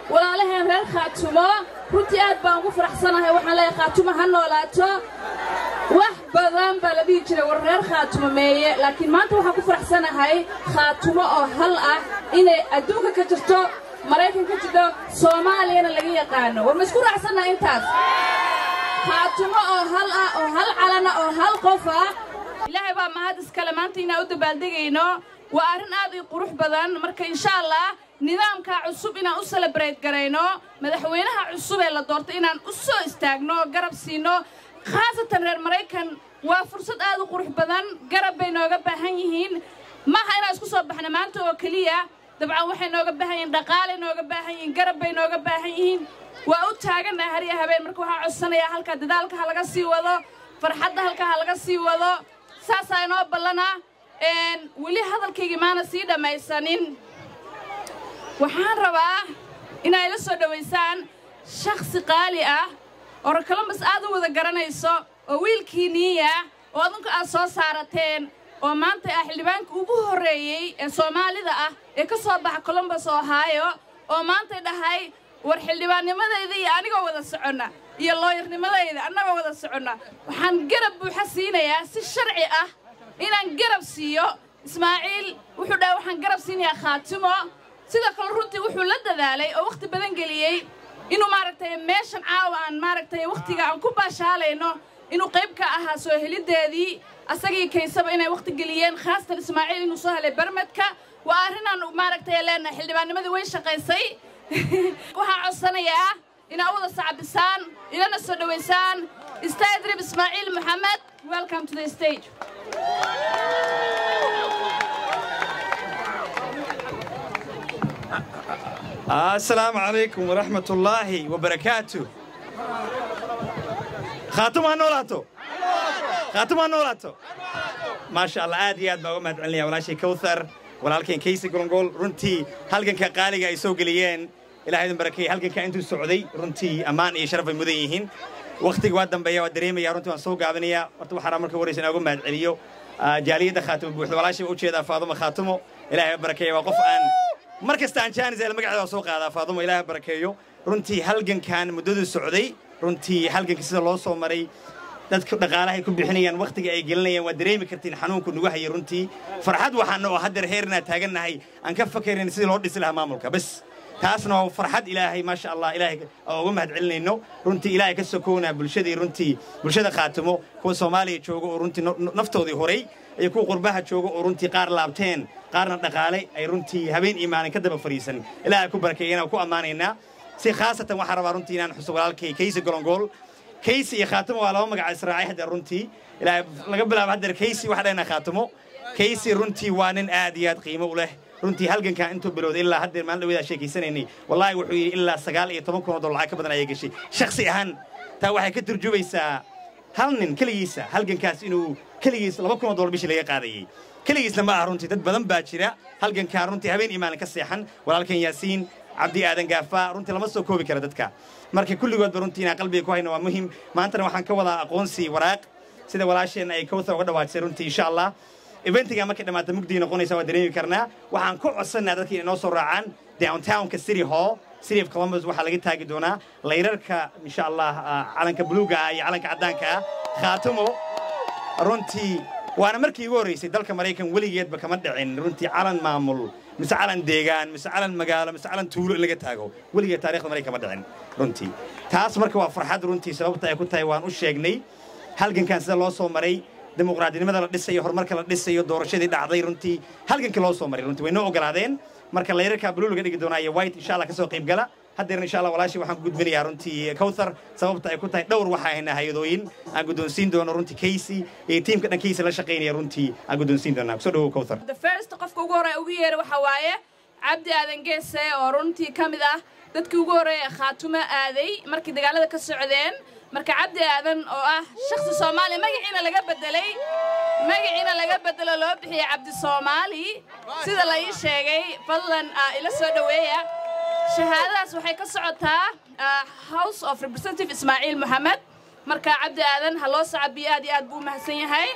walaalaheen reer khaatumo runtii aad baan ugu faraxsanahay waxaan leeyahay khaatumo ha noolaato wax badan baa la dhihi jiray war reer khaatumo meeye laakiin maanta waxaan ku faraxsanahay khaatumo oo hal ah inay adduunka ka jirto maraykan ka jirto soomaaliyana laga yaqaano war ma isku raacsannaha intaas khaatumo oo hal ah oo hal calana oo hal qof ah ilaahay baa mahad iskale maanta inaan u dabaaldegayno waa arrin aad ii qurux badan marka insha allah nidaamka cusub inaan u celebrate garayno madaxweynaha cusub ee la doortay inaan u soo istaagno garab siino khaasatan reer maraykan waa fursad aad u qurux badan garab bay nooga baahan yihiin maaha inaan isku soo baxno maanta oo keliya dabcan waxay nooga baahan yihiin dhaqaalay nooga baahan yihiin garab bay nooga baahan yihiin waa u taagannaha hariya habeen marka waxaa codsanayaa halkaa dadaalka ha laga sii wado farxadda halkaa ha laga sii wado saasaa inoo ballana weli hadalkaygii maana sii dhammaysanin waxaan rabaa inaa ila soo dhowaysaan shakhsi qaali ah oo rokolombas aad u wada garanayso oo wiilkii niiya oo adunka aad soo saarateen oo maanta ah xildhibaanka ugu horreeyey ee soomaalida ah ee ka soo baxa colombos ohaayo oo maantay dhahay war xildhibaannimadayda iyo anigoo wada soconna iyo looyarnimadayda annagoo wada soconna waxaan garab buuxa siinayaa si sharci ah inaan garab siiyo ismaaciil wuxuu dhahay waxaan garab siinayaa khaatimo sidoo kale runtii wuxuu la dadaalay oo wakhti badan geliyey inuu maaragtay meeshan caawa aan maaragtay wakhtiga aan ku baashaalayno inuu qayb ka ahaa soo heliddeedii asagii kaysaba inay wakhti geliyeen khaasatan ismaaciil inuu soo helay barmadka waa arrinaan maaragtay leenahay xildhibaannimadii way shaqaysay waxaan codsanayaa inaad wada sacbisaan ilana soo dhowaysaan stadrib ismaaciil maxamed welcome to the stage السلام عليكم ورحمة الله وبركاته خاتم نولاتو خاتم نولاتو ما شاء الله عاد ياد بقى ما تعلني ولا شيء كوثر ولا لكن كيسي قرنقول رنتي هل كان كقالي يسوق ليين إلى هذا بركي هل كان أنتم السعودي رنتي أمان يشرف المذيعين وقتك وادم بيا ودريمي يا رنتي وسوق عبنيا ورتو حرام لك وريسنا أقول ما تعليو جالية خاتم بوحد ولا شيء وشيء فاطمة خاتمه إلى هذا بركي وقف أن mar kasta aan jaanis ee magaceeda soo qaadaa faadumo ilaahay barakeeyo runtii halgankan muddadu socday runtii halganka sida loo soo maray dadka dhaqaalahay ku bixinayaan wakhtiga ay gelinayaan waa dareemi kartiin xanuunku nagu hayay runtii farxad waxaana oo haddeer heernaa taagannahay aan ka fakarayn sidii loo dhisi lahaa maamulka bas taasna waa farxad ilaahay maasha allah ilaahay oo uga mahad celinayno runtii ilaahay ka sokownaa bulshadii runtii bulshada khaatimo kuwa soomaaliya jooga oo runtii naftoodii horay iyo kuwa qurbaha jooga oo runtii qaar laabteen qaarna dhaqaale ay runtii habeen iyo maalin ka daba fariisan ilaahay ku barakeeyana ku ammaanaynaa si khaasatan waxaan rabaa runtii inaan xuso walaalkay kaysi golongool kaysi iyo khaatimo waa laba magaca israacay haddeer runtii ilaahay laga bilaabo haddeer kaysi waxaa dhahnaa khaatimo kaysi runtii waa nin aad iyo aad qiimo u leh runtii halgankaa intuu bilowday ilaa haddeer maalin dhaweedaa sheekaysanaynay wallaahi wuxuu yidhi ilaa sagaal iyo toban kun oo dollar lacag ka badan ayay gashay shakhsi ahaan taa waxay ka turjumaysaa hal nin keligiisa halgankaas inuu keligiis laba kun oo dollar bishii laga qaadayey keligiisna ma aha runtii dad badan baa jira halgankaa runtii habeen iyo maalin ka seexan walaalkan yaasiin cabdi aadan gaafa runtii lama soo koobi kara dadka marka kulligoodba runtii inaan qalbiga ku hayno waa muhim maantana waxaan ka wadaa aqoonsi waraaq sida walaasheen ay kawthar uga dhawaajisay runtii insha allah eventiga markay dhammaata mugdii noqonaysa waa dareemi karnaa waxaan ku codsannaa dadka inay noo soo raacaan downtownka city hall city of columbus waxaa laga taagi doonaa layrarka insha allah calanka buluuga ah iyo calanka caddaanka ah khaatimo runtii waana markii igu horraysay dalka maraykan weligeedba kama dhicin runtii calan maamul mise calan deegaan mise calan magaalo mise calan tuulo in laga taago weligeed taarikhda maraykan kama dhicin runtii taas marka waa farxad runtii sababta ay ku tahay waan u sheegnay halgankan sida loo soo maray dimuqraadinimada la dhisayo horumarka la dhisayo doorashadii dhacday runtii halgankii loo soo maray runtii way noo ogolaadeen marka layrarka blue laga dhigi doonaa iyo white insha allah kasoo qayb gala haddeerna insha allah walaashii waxaan ku gudbinayaa runtii kawthar sababta ay ku tahay dhowr waxaa haynaa hay-adooyin aan guddoonsiin doono runtii casey iyo tiimka dhan casey la shaqaynaya runtii aan guddoonsiin doonaa kusoo dhawow kawthar the first qofka ugu horreeya ugu yeeray waxaa waaye cabdi aadan geese oo runtii ka mid ah dadkii ugu horreeya ee khaatumo aaday markii dagaalada ka socdeen marka cabdi aadan oo ah shakhsi soomaaliya magaciina laga bedelay magaciina laga bedelo loo bixiyey cabdi soomaali sida la ii sheegay fadlan ila soo dhoweeya shahaadadaas waxay ka socotaa house of representative ismaaciil moxamed marka cabdi aadan ha loo sacabiyo aad iyo aad buu u mahadsan yahay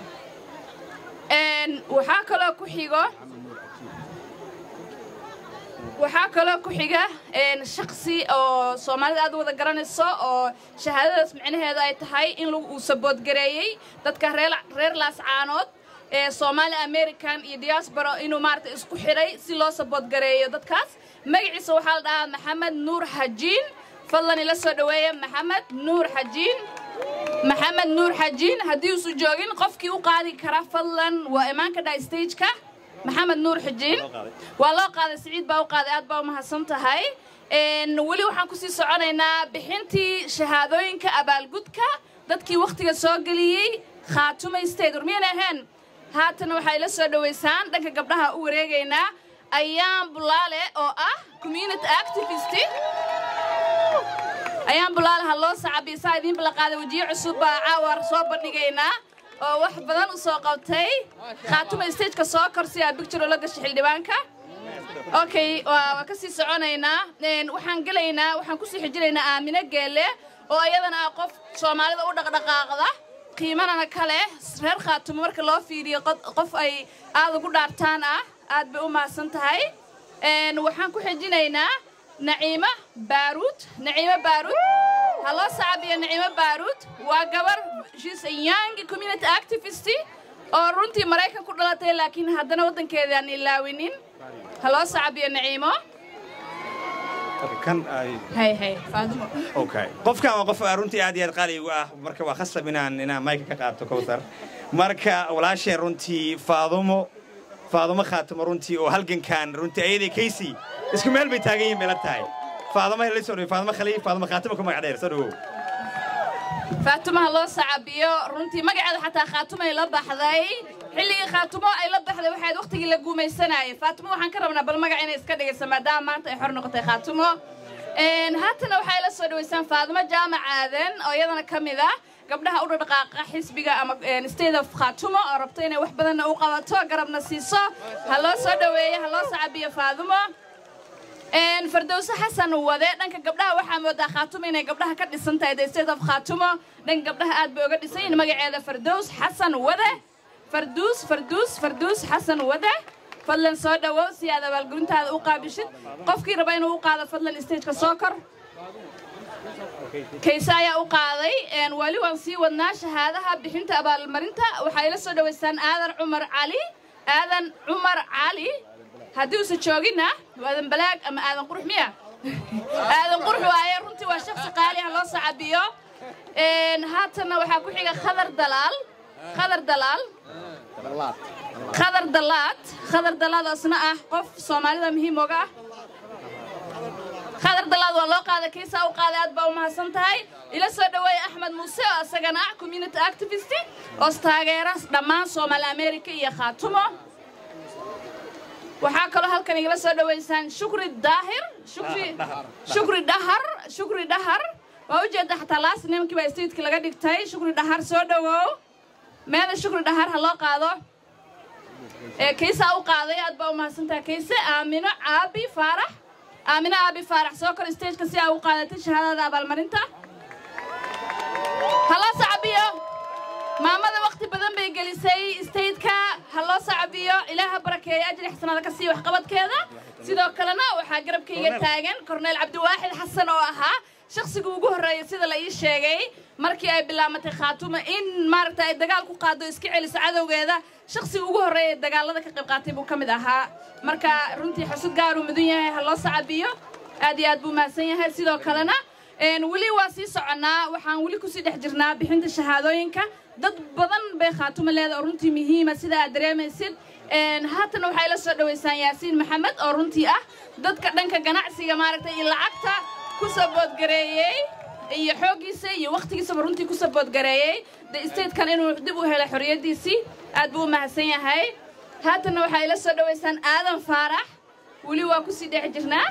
waxaa kaloo ku xigo waxaa kaloo ku xiga shaksi oo soomaalida aad wada garanayso oo shahaadadaas micnaheedu ay tahay in uu saboodgareeyey dadka reer laascaanood ee soomaali american iyo diaspora inuu maarata isku xidhay si loo saboodgareeyo dadkaas magaciisa waxaa la dhahaa maxamed nuur xajiin fadlan ila soo dhoweeya maxamed nuur xajiin maxamed nuur xajiin haddii uusu joogin qofkii u qaadi kara fadlan waa imaan ka dhaha stageka maxamed nuur xujiin waa loo qaaday siciid baa u qaaday aad baa u mahadsan tahay weli waxaan kusii soconaynaa bixintii shahaadooyinka abaalgudka dadkii wakhtiga soo geliyey khaatumay state warmiyan ahayn haatana waxay la soo dhowaysaan dhanka gabdhaha u wareegaynaa ayaan bulaale oo ah community activist ayaan bulaale ha loo sacabiyo saa idiinba la qaaday wejiyo cusub baa caawar soo bandhigaynaa oo wax badan u soo qabtay khaatuma stageka soo korsiyaa bicture oo la gashay xildhibaanka okay waa ka sii soconaynaa waxaan gelaynaa waxaan kusii xijinaynaa aamino geelle oo iyadana ah qof soomaalida u dhaqdhaqaaqda qiimanana kale reer khaatumo marka loo fiiriyo qof ay aad ugu dhaartaan ah aad bay u mahadsan tahay waxaan ku xijinaynaa naciimo baaruud naciimo baaruud ha loo sacabiyo naciimo baaruud waa gabar shes young community activist oo runtii maraykan ku dhalatay laakiin haddana waddankeeda aan ilaawinin ha loo sacabiyo naciimo kan ay hay hay faadimo okay qofkan waa qof runtii aad iyo aad qaali ugu ah marka waa khasab inaan inaan mayka ka qaato kowsar marka walaasheen runtii faadumo faadumo khaatimo runtii oo halgankan runtii ayadii kaysi isku meel bay taagan yihiin meela tahay faadumo la soo faadumo khaliif faadumo khaatimo ku magac dheer soo dhawow faatumaha loo sacabiyo runtii magaceeda xataa khaatumay la baxday xilligii khaatumo ay la baxday waxayd wakhtigii la guumaysanayay faatumo waxaan ka rabnaa bal magac inay iska dhigayso maadaama maanta ay xor noqotay khaatumo haatana waxay la soo dhawaysaan faadumo jaamac aadan oo iyadana ka mid ah gabdhaha u dhaqaaqa xisbiga ama state of khaatumo oo rabto inay wax badanna u qabato garabna siiso ha loo soo dhaweeyo ha loo sacabiyo faadumo fardowse xasan wade dhanka gabdhaha waxaa moodaa khaatumo inay gabdhaha ka dhisan tahay the state of khaatumo dhanka gabdhaha aad bay uga dhisan yihin magaceeda fardows xasan wade farduus farduus farduus xasan wade fadlan soo dhowow si aad abaalgurintaada u qaabishid qofkii raba inuu u qaado fadlan stageka soo kor kayse ayaa u qaaday weli waan sii wadnaa shahaadaha bixinta abaalmarinta waxay la soo dhowaysaan aadan cumar cali aadan cumar cali haddii uusa joogina aadan balaag ama aadan qurux miya aadan qurux waaye runtii waa shaksi qaali ah loo sacabiyo haatanna waxaa ku xiga khadar dalaal khadar dalaal khadar dalaad khadar dalaad oo isna ah qof soomaalida muhiim oga ah khadar dalaad waa loo qaaday kiisaa u qaaday aad baa u mahadsan tahay ila soo dhaweeya axmed muuse oo isagana ah community activist oo taageera dhammaan soomaali america iyo khaatumo waxaa kaloo halkan igala soo dhawaysaan shukri daahir shukri shukri dhahar shukri dhahar waa ujeeda xataa laas nimankii baa statekii laga dhigtay shukri dhahar soo dhawow meeda shukri dhahar ha loo qaado ee kaysaa u qaaday aad baa u mahadsantahay kayse aamino caabi faarax aamino aabi faarax soo kor stageka si aa u qaadatay shahaadada abaalmarinta ha loo sacabiyo maamada waqti badan bay gelisay stateka ha loo sacabiyo ilaaha barakeeya ajri xasanada ka siiya waxqabadkeeda sidoo kalena waxaa garabkayga taagan korneyl cabdiwaaxid xasan oo ahaa shakhsiga ugu horreeya sida la ii sheegay markii ay bilaamatay khaatuma in maaragta ay dagaal ku qaado iska celiso cadowgeeda shakhsiga ugu horreeya dagaalada ka qayb qaatay buu ka mid ahaa marka runtii xusud gaaruu mudan yahay ha loo sacabiyo aad iyo aad buu mahadsan yahay sidoo kalena weli waa sii soconnaa waxaan weli kusii dhex jirnaa bixinta shahaadooyinka dad badan bay khaatuma leeda oo runtii muhiima sida aad dareemaysid haatan waxay la soo dhawaysaan yaasiin maxamed oo runtii ah dadka dhanka ganacsiga maaragtay iyo lacagta ku saboodgareeyey iyo xooggiisa iyo wakhtigiisaba runtii ku saboodgareeyey de statekan inuu dib u helay xorriyaddiisii aad buu u mahadsan yahay haatanna waxay la soo dhawaysaan aadan faarax weli waa kusii dhex jirnaa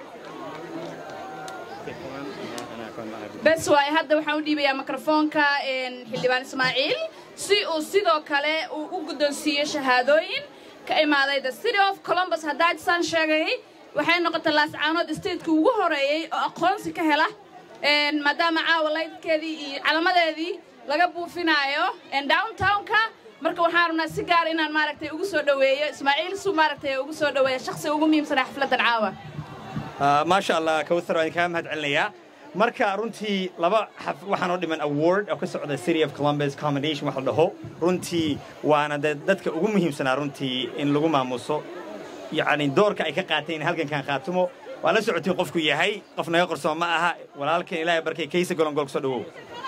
bes waaye hadda waxaan u dhiibayaa mikrofoonka xildhibaan ismaaciil si uu sidoo kale uu u guddoonsiiyo shahaadooyin ka imaaday the city of columbus haddaa saan sheegay waxay noqotay laascaanood stateka ugu horeeyey oo aqoonsi ka hela maadaama caawa laydkeedii iyo calamadeedii laga buufinaayo downtownka marka waxaan rabnaa si gaar inaan maaragtay ugu soo dhoweeyo ismaaciil su maaragtay ugu soo dhoweeya shakhsi ugu muhiimsanaa xafladdan caawa maasha allah kawthar waan kaa mahad celinayaa marka runtii laba xaf waxaan oo dhiman award oo ka socda city of columbus commendation wax la dhaho runtii waana de dadka ugu muhiimsanaa runtii in lagu maamuso yacni doorka ay ka qaateen in halgankan qaatumo waa la socotiin qofku yahay qof naga qarsoon ma aha walaalkan ilaahay barkay kaysa golongol kusoo dhawow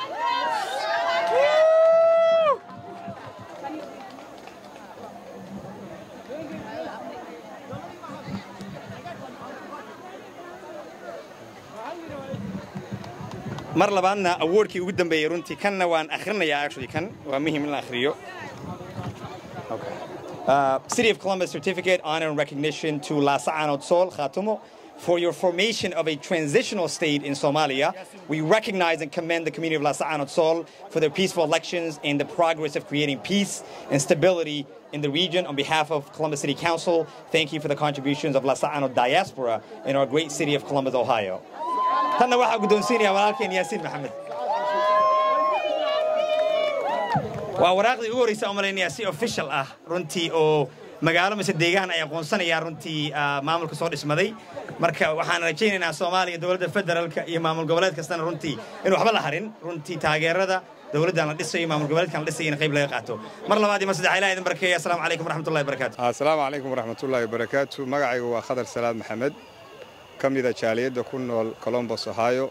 mar labaadna awardkii ugu dambeeyey runtii kanna waan akhrinayaa actually kan waa muhiim in la akhriyo Uh, City of Columbus Certificate, Honor and Recognition to Lasa Anod Sol Khatumo for your formation of a transitional state in Somalia. We recognize and commend the community of Lasa Anod Sol for their peaceful elections and the progress of creating peace and stability in the region. On behalf of Columbus City Council, thank you for the contributions of Lasa Anod diaspora in our great city of Columbus, Ohio. Tanna waxaa guddoonsiinaya walaalkeen Yaasiin Maxamed. waa waraaqdii ugu horreysa oo malaynayaa si official ah runtii oo magaalo mise deegaan ay aqoonsanayaan runtii maamulka soo dhismaday marka waxaan rajaynaynaa soomaaliya dowladda federaalka iyo maamul goboleed kastana runtii in waxba la harin runtii taageerada dowladdan la dhisayo maamul goboleedkan la dhisayo in qayb laga qaato mar labaad iyo mar saddex ilaah idin barkeeya asalaamu calaykum waraxmatullahi wabarakaatu asalaamu calaykum waraxmatullaahi wabarakaatu magacaygu waa khadar salaad maxamed ka mida jaaliyadda ku nool colombos ohio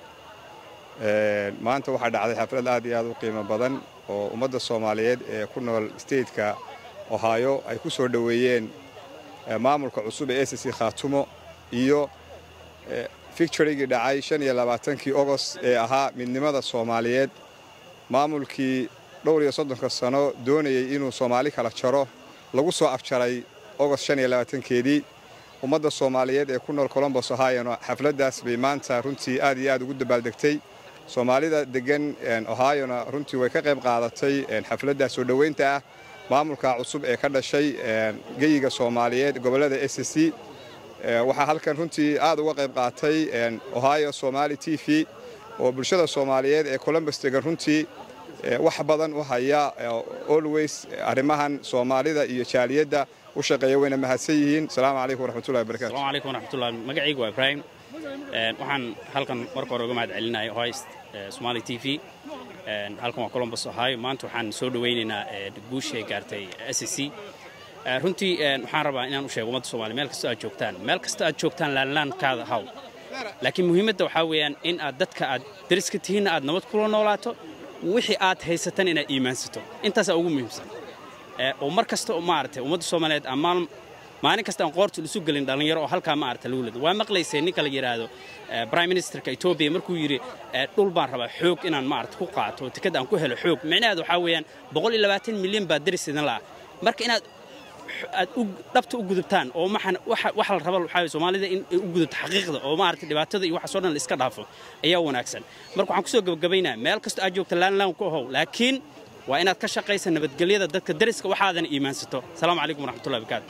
maanta waxaa dhacday xaflad aad iyo aad u qiimo badan oo ummadda soomaaliyeed ee ku nool stateka ohio ay ku soo dhoweeyeen maamulka cusub ee ss khaatumo iyo ficturigii dhacay shan iyo labaatankii ogost ee ahaa midnimada soomaaliyeed maamulkii dhowr iyo soddonka sano doonayey inuu soomaali kala jaro lagu soo afjaray ogost shan iyo labaatankeedii ummadda soomaaliyeed ee ku nool colombos ohayona xafladdaas bay maanta runtii aad iyo aad ugu dabaaldegtay soomaalida degan ohayona runtii way ka qayb qaadatay xafladda soo dhoweynta ah maamulka cusub ee ka dhashay geyiga soomaaliyeed gobollada s c waxaa halkan runtii aad uga qayb qaatay ohio somali t v oo bulshada soomaaliyeed ee colombus degan runtii wax badan u haya always arrimahan soomaalida iyo jaaliyadda u shaqeeya wayna mahadsan yihiin asalaamu calaykum waraxmatullahi wabarakatu asalaamu calaykum waraxmatullahi magacaygu waa ibraahim waxaan halkan marka hore uga mahad celinaya ohio somali t v halkan waa colombus ohio maanta waxaan soo dhowaynaynaa guushay gaartay s c runtii waxaan rabaa inaan u sheego ummadda somaaliya meel kastoo aad joogtaan meel kasta aad joogtaan laanlaankaada haw laakiin muhiimadda waxaa weeyaan in aad dadka aad dariska tihiinna aad nabad kula noolaato wixii aad haysatan inaad iimaansato intaasaa ugu muhiimsan oo mar kasta oo maaragtay ummadda soomaaliyeed ammaan maalin kasta aan qoorta isu gelin dhallinyaro oo halkaa maaragta lagu leedo waa maqlaysay ninka la yidhaahdo prime ministerka etoobiya markuu yidhi dhul baan rabaa xoog inaan maaragta ku qaato oo tikad aan ku helo xoog micnaheedu waxaa weeyaan boqol iyo labaatan milyan baa daris idin la'a marka inaad aad dhabta u gudubtaan oo maxan waxa la raba waxaa soomaalida in ay u gudubto xaqiiqda oo maaragtay dhibaatada iyo waxaasoo dhan la iska dhaafo ayaa wanaagsan marka waxaan kusoo gabagabaynaa meel kastoo aad joogta laanlaan ku ahow laakiin waa inaad ka shaqaysa nabadgelyada dadka dariska waxaadan iimaansato asalaamu calaykum waraxmatullahi wabarakaatu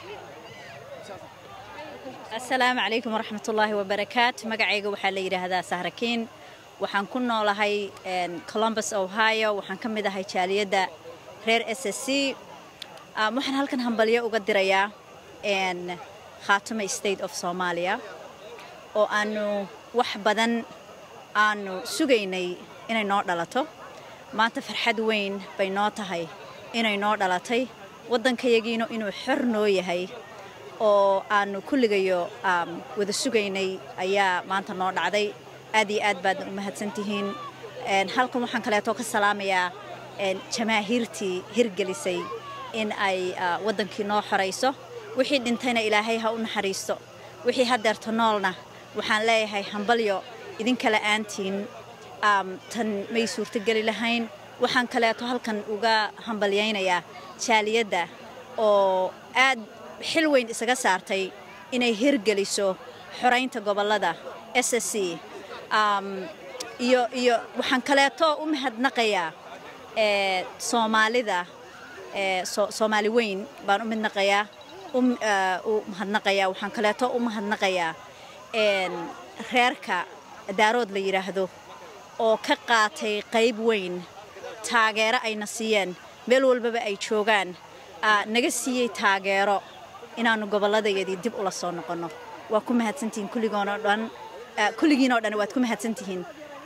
asalaamu calaykum waraxmatullaahi wabarakaat magacayga waxaa la yidhaahdaa sahrakiin waxaan ku noolahay columbus ohio waxaan ka mid ahay jaaliyadda reer s s c waxaan halkan hambalyo uga dirayaa khaatuma state of soomaaliya oo aanu wax badan aanu sugaynay inay noo dhalato maanta farxad weyn bay noo tahay inay noo dhalatay waddankayagiina inuu xor noo yahay oo aanu kulligayo wada sugaynay ayaa maanta noo dhacday aad iyo aad baadna u mahadsantihiin halkan waxaan kaleeto ka salaamayaa jamaahiirtii hirgelisay in ay waddankii noo xorayso wixii dhintayna ilaahay ha u naxariisto wixii haddeerta noolna waxaan leeyahay hambalyo idinka la'aantiin tan may suurtogeli lahayn waxaan kaleeto halkan uga hambalyaynayaa jaaliyadda oo aad xil weyn isaga saartay inay hirgeliso xoraynta gobollada s s c iyo iyo waxaan kaleeto u mahadnaqayaa soomaalida soomaali weyn baan u midnaqayaa u mahadnaqayaa waxaan kaleeto u mahadnaqayaa reerka daarood la yidhaahdo oo ka qaatay qayb weyn taageero ayna siiyeen meel walbaba ay joogaan naga siiyey taageero inaannu gobolladayadii dib ula soo noqonno waa ku mahadsantihiin kulligoonoo dhan kulligiinoo dhan waad ku mahadsantihiin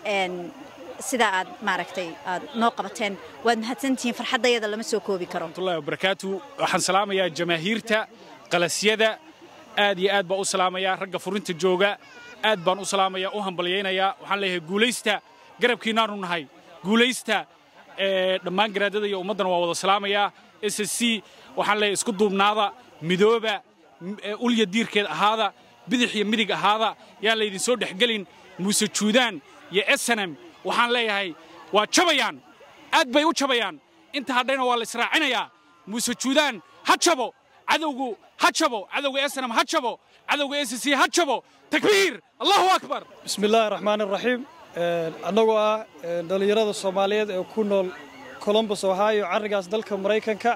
sidaa aad maaragtay aad noo qabateen waad mahadsantihiin farxaddayada lama soo koobi karo warahmatullahi wabarakaatu waxaan salaamayaa jamaahiirta qalasyada aad iyo aad baan u salaamayaa ragga furinta jooga aad baan u salaamayaa u hambalyaynayaa waxaan leeyahay guulaysta garabkiinaanu nahay guulaysta dhammaan garaadada iyo ummaddana waa wada salaamayaa s s c waxaan leeyahay isku duubnaada midooba ulya diirkeed ahaada bidix iyo midig ahaada yaan laydin soo dhexgelin muuse juudaan iyo esanem waxaan leeyahay waa jabayaan aad bay u jabayaan inta hadhayna waa la israacinayaa muuse juudaan ha jabo cadowgu ha jabo cadowga esanem ha jabo cadowga s c ha jabo takbiir allahu akbar bismillaahi raxmaan iraxiim annagoo ah dhallinyarada soomaaliyeed ee ku nool colombus ohio carrigaas dalka maraykanka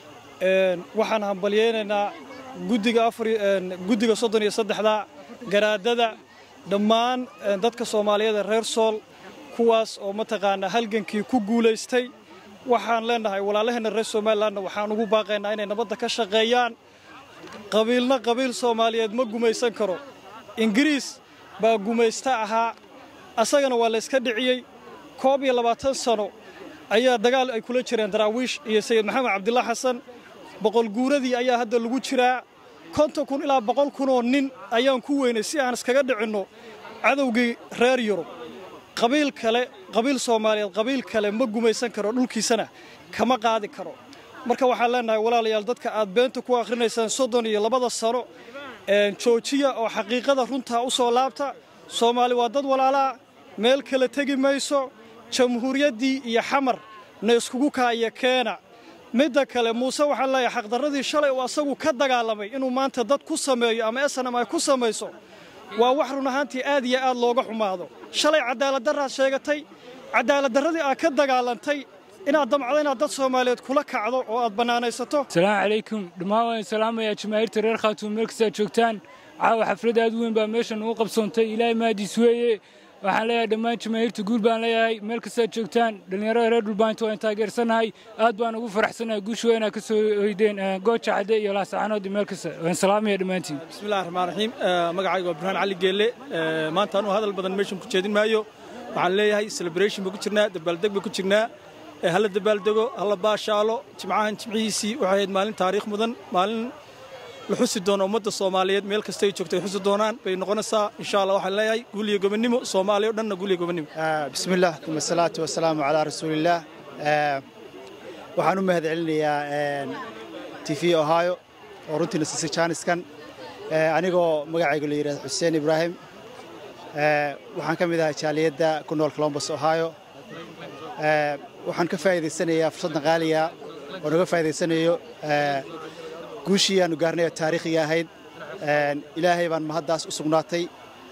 waxaan hambalyaynaynaa guddiga guddiga soddon iyo saddexda garaadada dhammaan dadka soomaaliyeed ee reer sool kuwaas oo mataqaanaa halgankii ku guulaystay waxaan leenahay walaalaheenna reer somalilanna waxaan ugu baaqaynaa inay nabadda ka shaqeeyaan qabiilna qabiil soomaaliyeed ma gumaysan karo ingiriis baa gumaysta ahaa asagana waa layska dhiciyey koob iyo labaatan sano ayaa dagaal ay kula jireen daraawiish iyo sayid maxamed cabdillah xasan boqolguuradii ayaa hadda lagu jiraa konton kun ilaa boqol kunoo nin ayaan ku weynay si aan iskaga dhicinno cadowgii reer yurub qabiil kale qabiil soomaaliyeed qabiil kale ma gumaysan karo dhulkiisana kama qaadi karo marka waxaan leenahay walaalayaal dadka aad beenta ku akhrinaysaan soddon iyo labada sano joojiya oo xaqiiqada runtaa u soo laabta soomaali waa dad walaalaa meel kale tegi mayso jamhuuriyaddii iyo xamar na iskugu kaaya keena midda kale muuse waxaan leeyahay xaqdarradii shalay uu asagu ka dagaalamay inuu maanta dad ku sameeyo ama esanam ay ku samayso waa wax run ahaantii aad iyo aad looga xumaado shalay cadaaladdarraad sheegatay cadaaladdarradii aad ka dagaalantay inaad damcdo inaad dad soomaaliyeed kula kacdo oo aad bannaanaysato asalaamu calaykum dhammaan waan salaamayaa jamaahiirta reer khaatuum meel kastaad joogtaan caawa xaflad aad u weyn baa meeshan ugu qabsoontay ilaahay mahadiis weeye waxaan leeyahay dhammaan jamaahiirta guul baan leeyahay meel kastaad joogtaan dhallinyarada reer dhulbaanto waan taageersanahay aad baan ugu faraxsanahay guusha waa inaad ka soo hoydeen gooja cadde iyo laasacanood iyo meel kasta waan salaamaya dhammaantiin bismillahi raxmaan raxiim magacayga waa burhaan cali geelle maanta anuu hadal badan meeshan ku jeedin maayo waxaan leeyahay celebration baan ku jirnaa dabaaldeg baan ku jirnaa hala dabaaldego hala baashaalo jimcahan jimcihiisii waxay ahayd maalin taariikh mudan maalin la xusi doono ummadda soomaaliyeed meel kasta ay joogto ay xusi doonaan bay noqonaysaa insha allah waxaan leeyahay guul iyo gobonnimo soomaaliya o dhanna guul iyo gobonnimo bismillaah uma salaatu wasalaamu calaa rasuulillaah waxaan u mahad celinayaa t v ohio oo runtiina siisay jaaniskan anigoo magacayga la yidhahdo xuseen ibraahim waxaan ka mid ahay jaaliyadda ku nool colombus ohio waxaan ka faa'iidaysanayaa fursaddan qaaliga oo naga faa'iidaysanayo guushii aanu gaarnay oo taariikhiga ahayd ilaahay baan mahaddaas u sugnaatay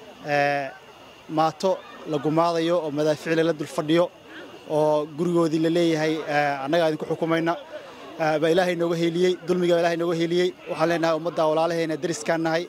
maato la gumaadayo oo madaafiic lala dul fadhiyo oo gurigoodii la leeyahay annagaa idinku xukumayna baa ilaahay nooga heeliyey dulmiga baa ilaahay nooga heeliyey waxaan leenahay ummadda walaalaheena deriskaan nahay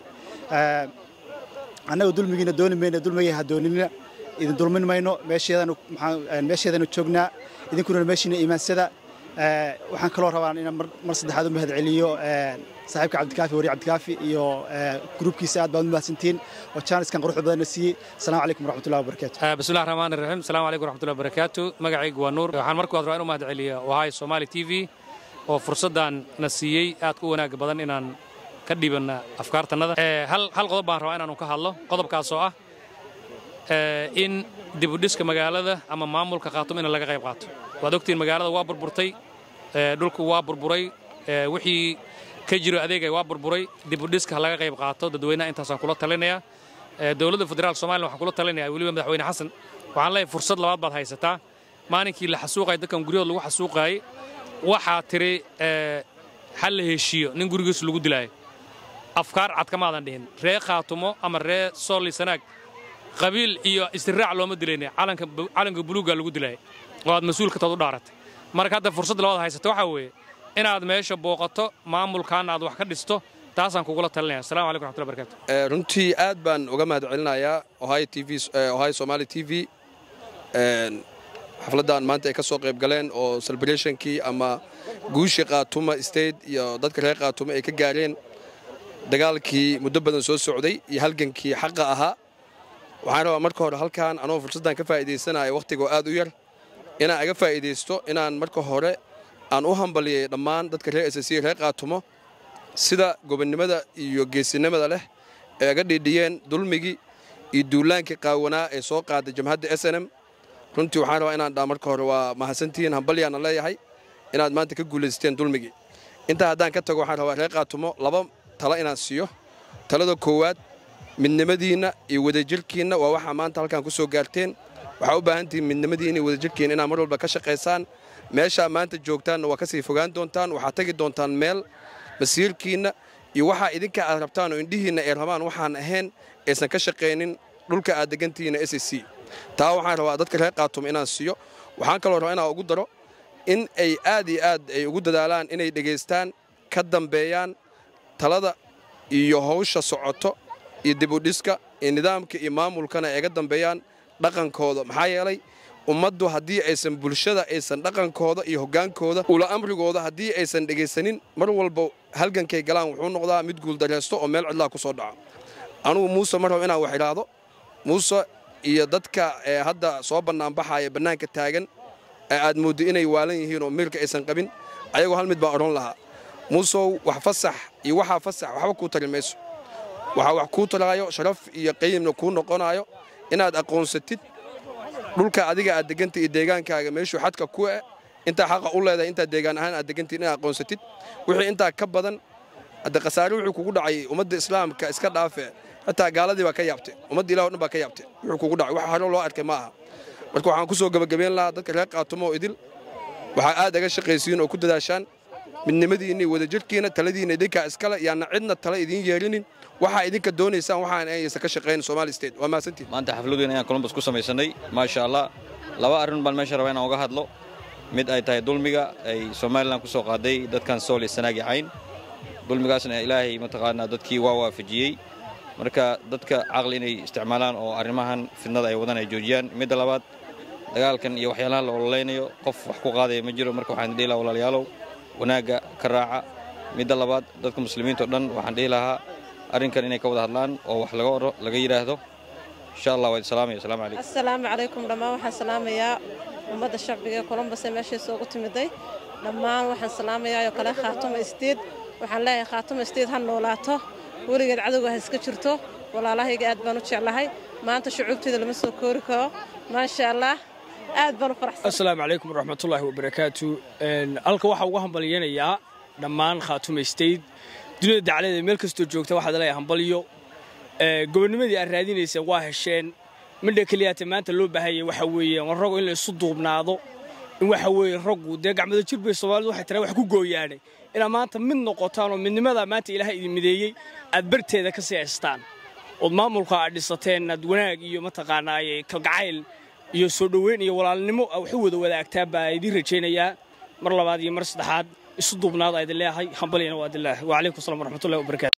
annaga dulmigiina dooni mayna dulmigay ha doonina idin dulmin mayno meesheedanu joognaa idinkuna meeshiina iimaansada waxaan kaloo rabaa inaan mar saddexaad u mahad celiyo saaxiibka cabdikaafi wari cabdikaafi iyo gruubkiisa aad baad u mahadsantihiin oo jaaniskan quruxda badanna siiyey asalaamu calaykum waraxmatullahi wabarakaatu bismillahi raxmaan raxiim asalaamu calaykum waraxmatullahi wabarakaatu magacaygu waa nuur waxaan marka rabaa in u mahad celiya wahay somaali t v oo fursaddan na siiyey aad ku wanaag badan inaan ka dhibanna afkaartannada hal qodob baan rabaa inaanu ka hadlo qodobkaas oo ah in dibudhiska magaalada ama maamulka khaatum in laga qayb qaato waad ogtiin magaalada waa burburtay dhulku waa burburay wixii ka jiro adeegay waa burburay dibudhiska ha laga qayb qaato dadweynaha intaasaan kula talinayaa dowladda federaalk somaliya waxaan kula talinayaa weliba madaxweyne xasan waxaan leeyahay fursad labaad baad haysataa maalinkii la xasuuqaya dadkan guryahood lagu xasuuqaayay waxaa tiri hal la heshiiyo nin gurigiisu lagu dilaayo afkaar cad kamaadan dhihin ree khaatumo ama ree sooli sanaag qabiil iyo istiraac looma dilayna calanka buluugga lagu dilaayay oo aad mas-uulka tood u dhaaratay marka hadda fursad labaad haysata waxaa weeye inaad meesha booqato maamulkaana aad wax ka dhisto taasaan kugula talinaya assalamu calaykum raxmatullahi barakatu runtii aad baan uga mahad celinayaa ohio t v ohio somali t v xafladdan maanta ay ka soo qayb galeen oo celebrationkii ama guushii qaatuma state iyo dadka reer qaatuma ay ka gaareen dagaalkii muddo badan soo socday iyo halgankii xaqa ahaa waxaan rabaa marka hore halkan anoo fursaddan ka faa'iidaysanaya wakhtigoo aad u yar inaan aga faa'iidaysto inaan marka hore aan u hambaliyay dhammaan dadka reer ss reer qaatumo sida gobonnimada iyo geesinimada leh ee aga dhiidhiyeen dulmigii iyo duulaankii qaawanaa ee soo qaaday jamhadda s n m runtii waxaan rabaa inaan dhaa marka hore waa mahadsantihiin hambalyaana leeyahay inaad maanta ka guulaysteen dulmigii intaa haddaan ka tago waxaan rabaa reer qaatumo laba talo inaan siiyo talada koowaad midnimadiinna iyo wadajirkiinna waa waxaa maanta halkan ku soo gaarteen waxaa u baahan tihiin midnimadiinna iyo wadajirkiinna inaad mar walba ka shaqaysaan meeshaa maanta joogtaanna waa ka sii fogaan doontaan waxaad tagi doontaan meel masiirkiinna iyo waxaa idinka aad rabtaan oo indhihiinna ay rabaan waxaan ahayn aysan ka shaqaynin dhulka aad degantihiinna s c taa waxaan rabaa dadka reer qaatuma inaan siiyo waxaan kaloo rabaa inaan ugu daro in ay aad iyo aad ay ugu dadaalaan inay dhegaystaan ka dambeeyaan talada iyo hawsha socoto iyo dibudhiska iyo nidaamka iyo maamulkana ay ga dambeeyaan dhaqankooda maxaa yeelay ummaddu haddii aysan bulshada aysan dhaqankooda iyo hoggaankooda ula amrigooda haddii aysan dhegaysanin mar walba halgankay galaan wuxuu noqdaa mid guuldareysto oo meel cidlaa ku soo dhaca anugu muuse mar rabo inaan wax idhaahdo muuse iyo dadka ee hadda soo bannaanbaxaya bannaanka taagan ee aad mooddo inay waalan yihiin oo miirka aysan qabin ayagoo hal mid baan odhan lahaa muusow wax fasax iyo waxaa fasax waxba kuu tari mayso waxaa wax kuu taraayo sharaf iyo qayimna kuu noqonaayo inaad aqoonsatid dhulka adiga aad degantay iyo deegaankaaga meeshuu xadka ku eh intaa xaqa u leedahay intaa deegaan ahaan aad degantid inaad aqoonsatid wixii intaa ka badan hadda khasaare wuxuu kugu dhacay ummadda islaamka iska dhaafe hataa gaaladii baa ka yaabtay ummadda ilah o dhan baa ka yaabtay wuxuu kugu dhacay wax hore loo arkay ma aha marka waxaan ku soo gebagabeyn lahaa dadka reer qaatumo oo idil waxaa aad aga shaqaysiin oo ku dadaashaan midnimadiinna iyo wadajirkiina taladiinna idinkaa iskale yaana cidna tala idiin yeelinin waxaa idinka doonaysaan waxaan aysan ka shaqayn Somali State waa maasantiin maanta xafladeena ayaan Columbus ku samaysanay maasha Allah laba arrin baan meesha rabaa inaan uga hadlo mid ay tahay dulmiga ay Somaliland ku soo qaaday dadkan Sool iyo Sanaag cayn dulmigaasna ilaahay mataqaanaa dadkii waa waafajiyey marka dadka caqli inay isticmaalaan oo arrimahan fidnada ay wadaan ay joojiyaan midda labaad dagaalkan iyo waxyaalaha la ololeynayo qof wax ku qaadaya ma jiro marka waxaan dhihi lahaa walaalayaalow wanaagga ka raaca midda labaad dadka muslimiinta oo dhan waxaan dhihi lahaa arrinkan inay ka wada hadlaan oo wax laga oro laga yidhaahdo insha allah waa salaamaya asalaamu calaykum asalaamu calaykum dhammaan waxaan salaamayaa ummadda shacbiga ee columbus ee meeshiisa ugu timiday dhammaan waxaan salaamayaa oo kale khaatuma isteed waxaan leeyahay khaatuma isteed ha noolaato weligeed cadowga ha iska jirto walaalahayga aad baan u jeclahay maanta shucuubteeda lama soo koori karo maasha allah aad baan u faraxsan asalaamu calaykum waraxmatullaahi wabarakaatu halka waxaa uga hambalyanayaa dhammaan khaatuma state dunida dacladeeda meel kastoo joogta waxaad leeyahay hambalyo gobonnimadii aad raadinayseen waa hesheen midha keliyaata maanta loo baahanya waxa weeye war raggu in la isu duubnaado in waxa weeye raggu dee gacmada jir bay soomaalidu waxay tiraa wax ku gooyaanay inaad maanta mid noqotaan oo midnimada maanta ilaahay idin mideeyey aad barteeda ka sii haystaan ood maamulka aad dhisateen aad wanaag iyo mataqaanaaye kalgacayl iyo soo dhoweyn iyo walaalnimo aa wax u wada wadaagtaa baa idiin rajaynayaa mar labaad iyo mar saddexaad isu duubnaada idin leeyahay hambalyana waa idin leeyahay wacalaykum asalaam waraxmatullahi wabarakatu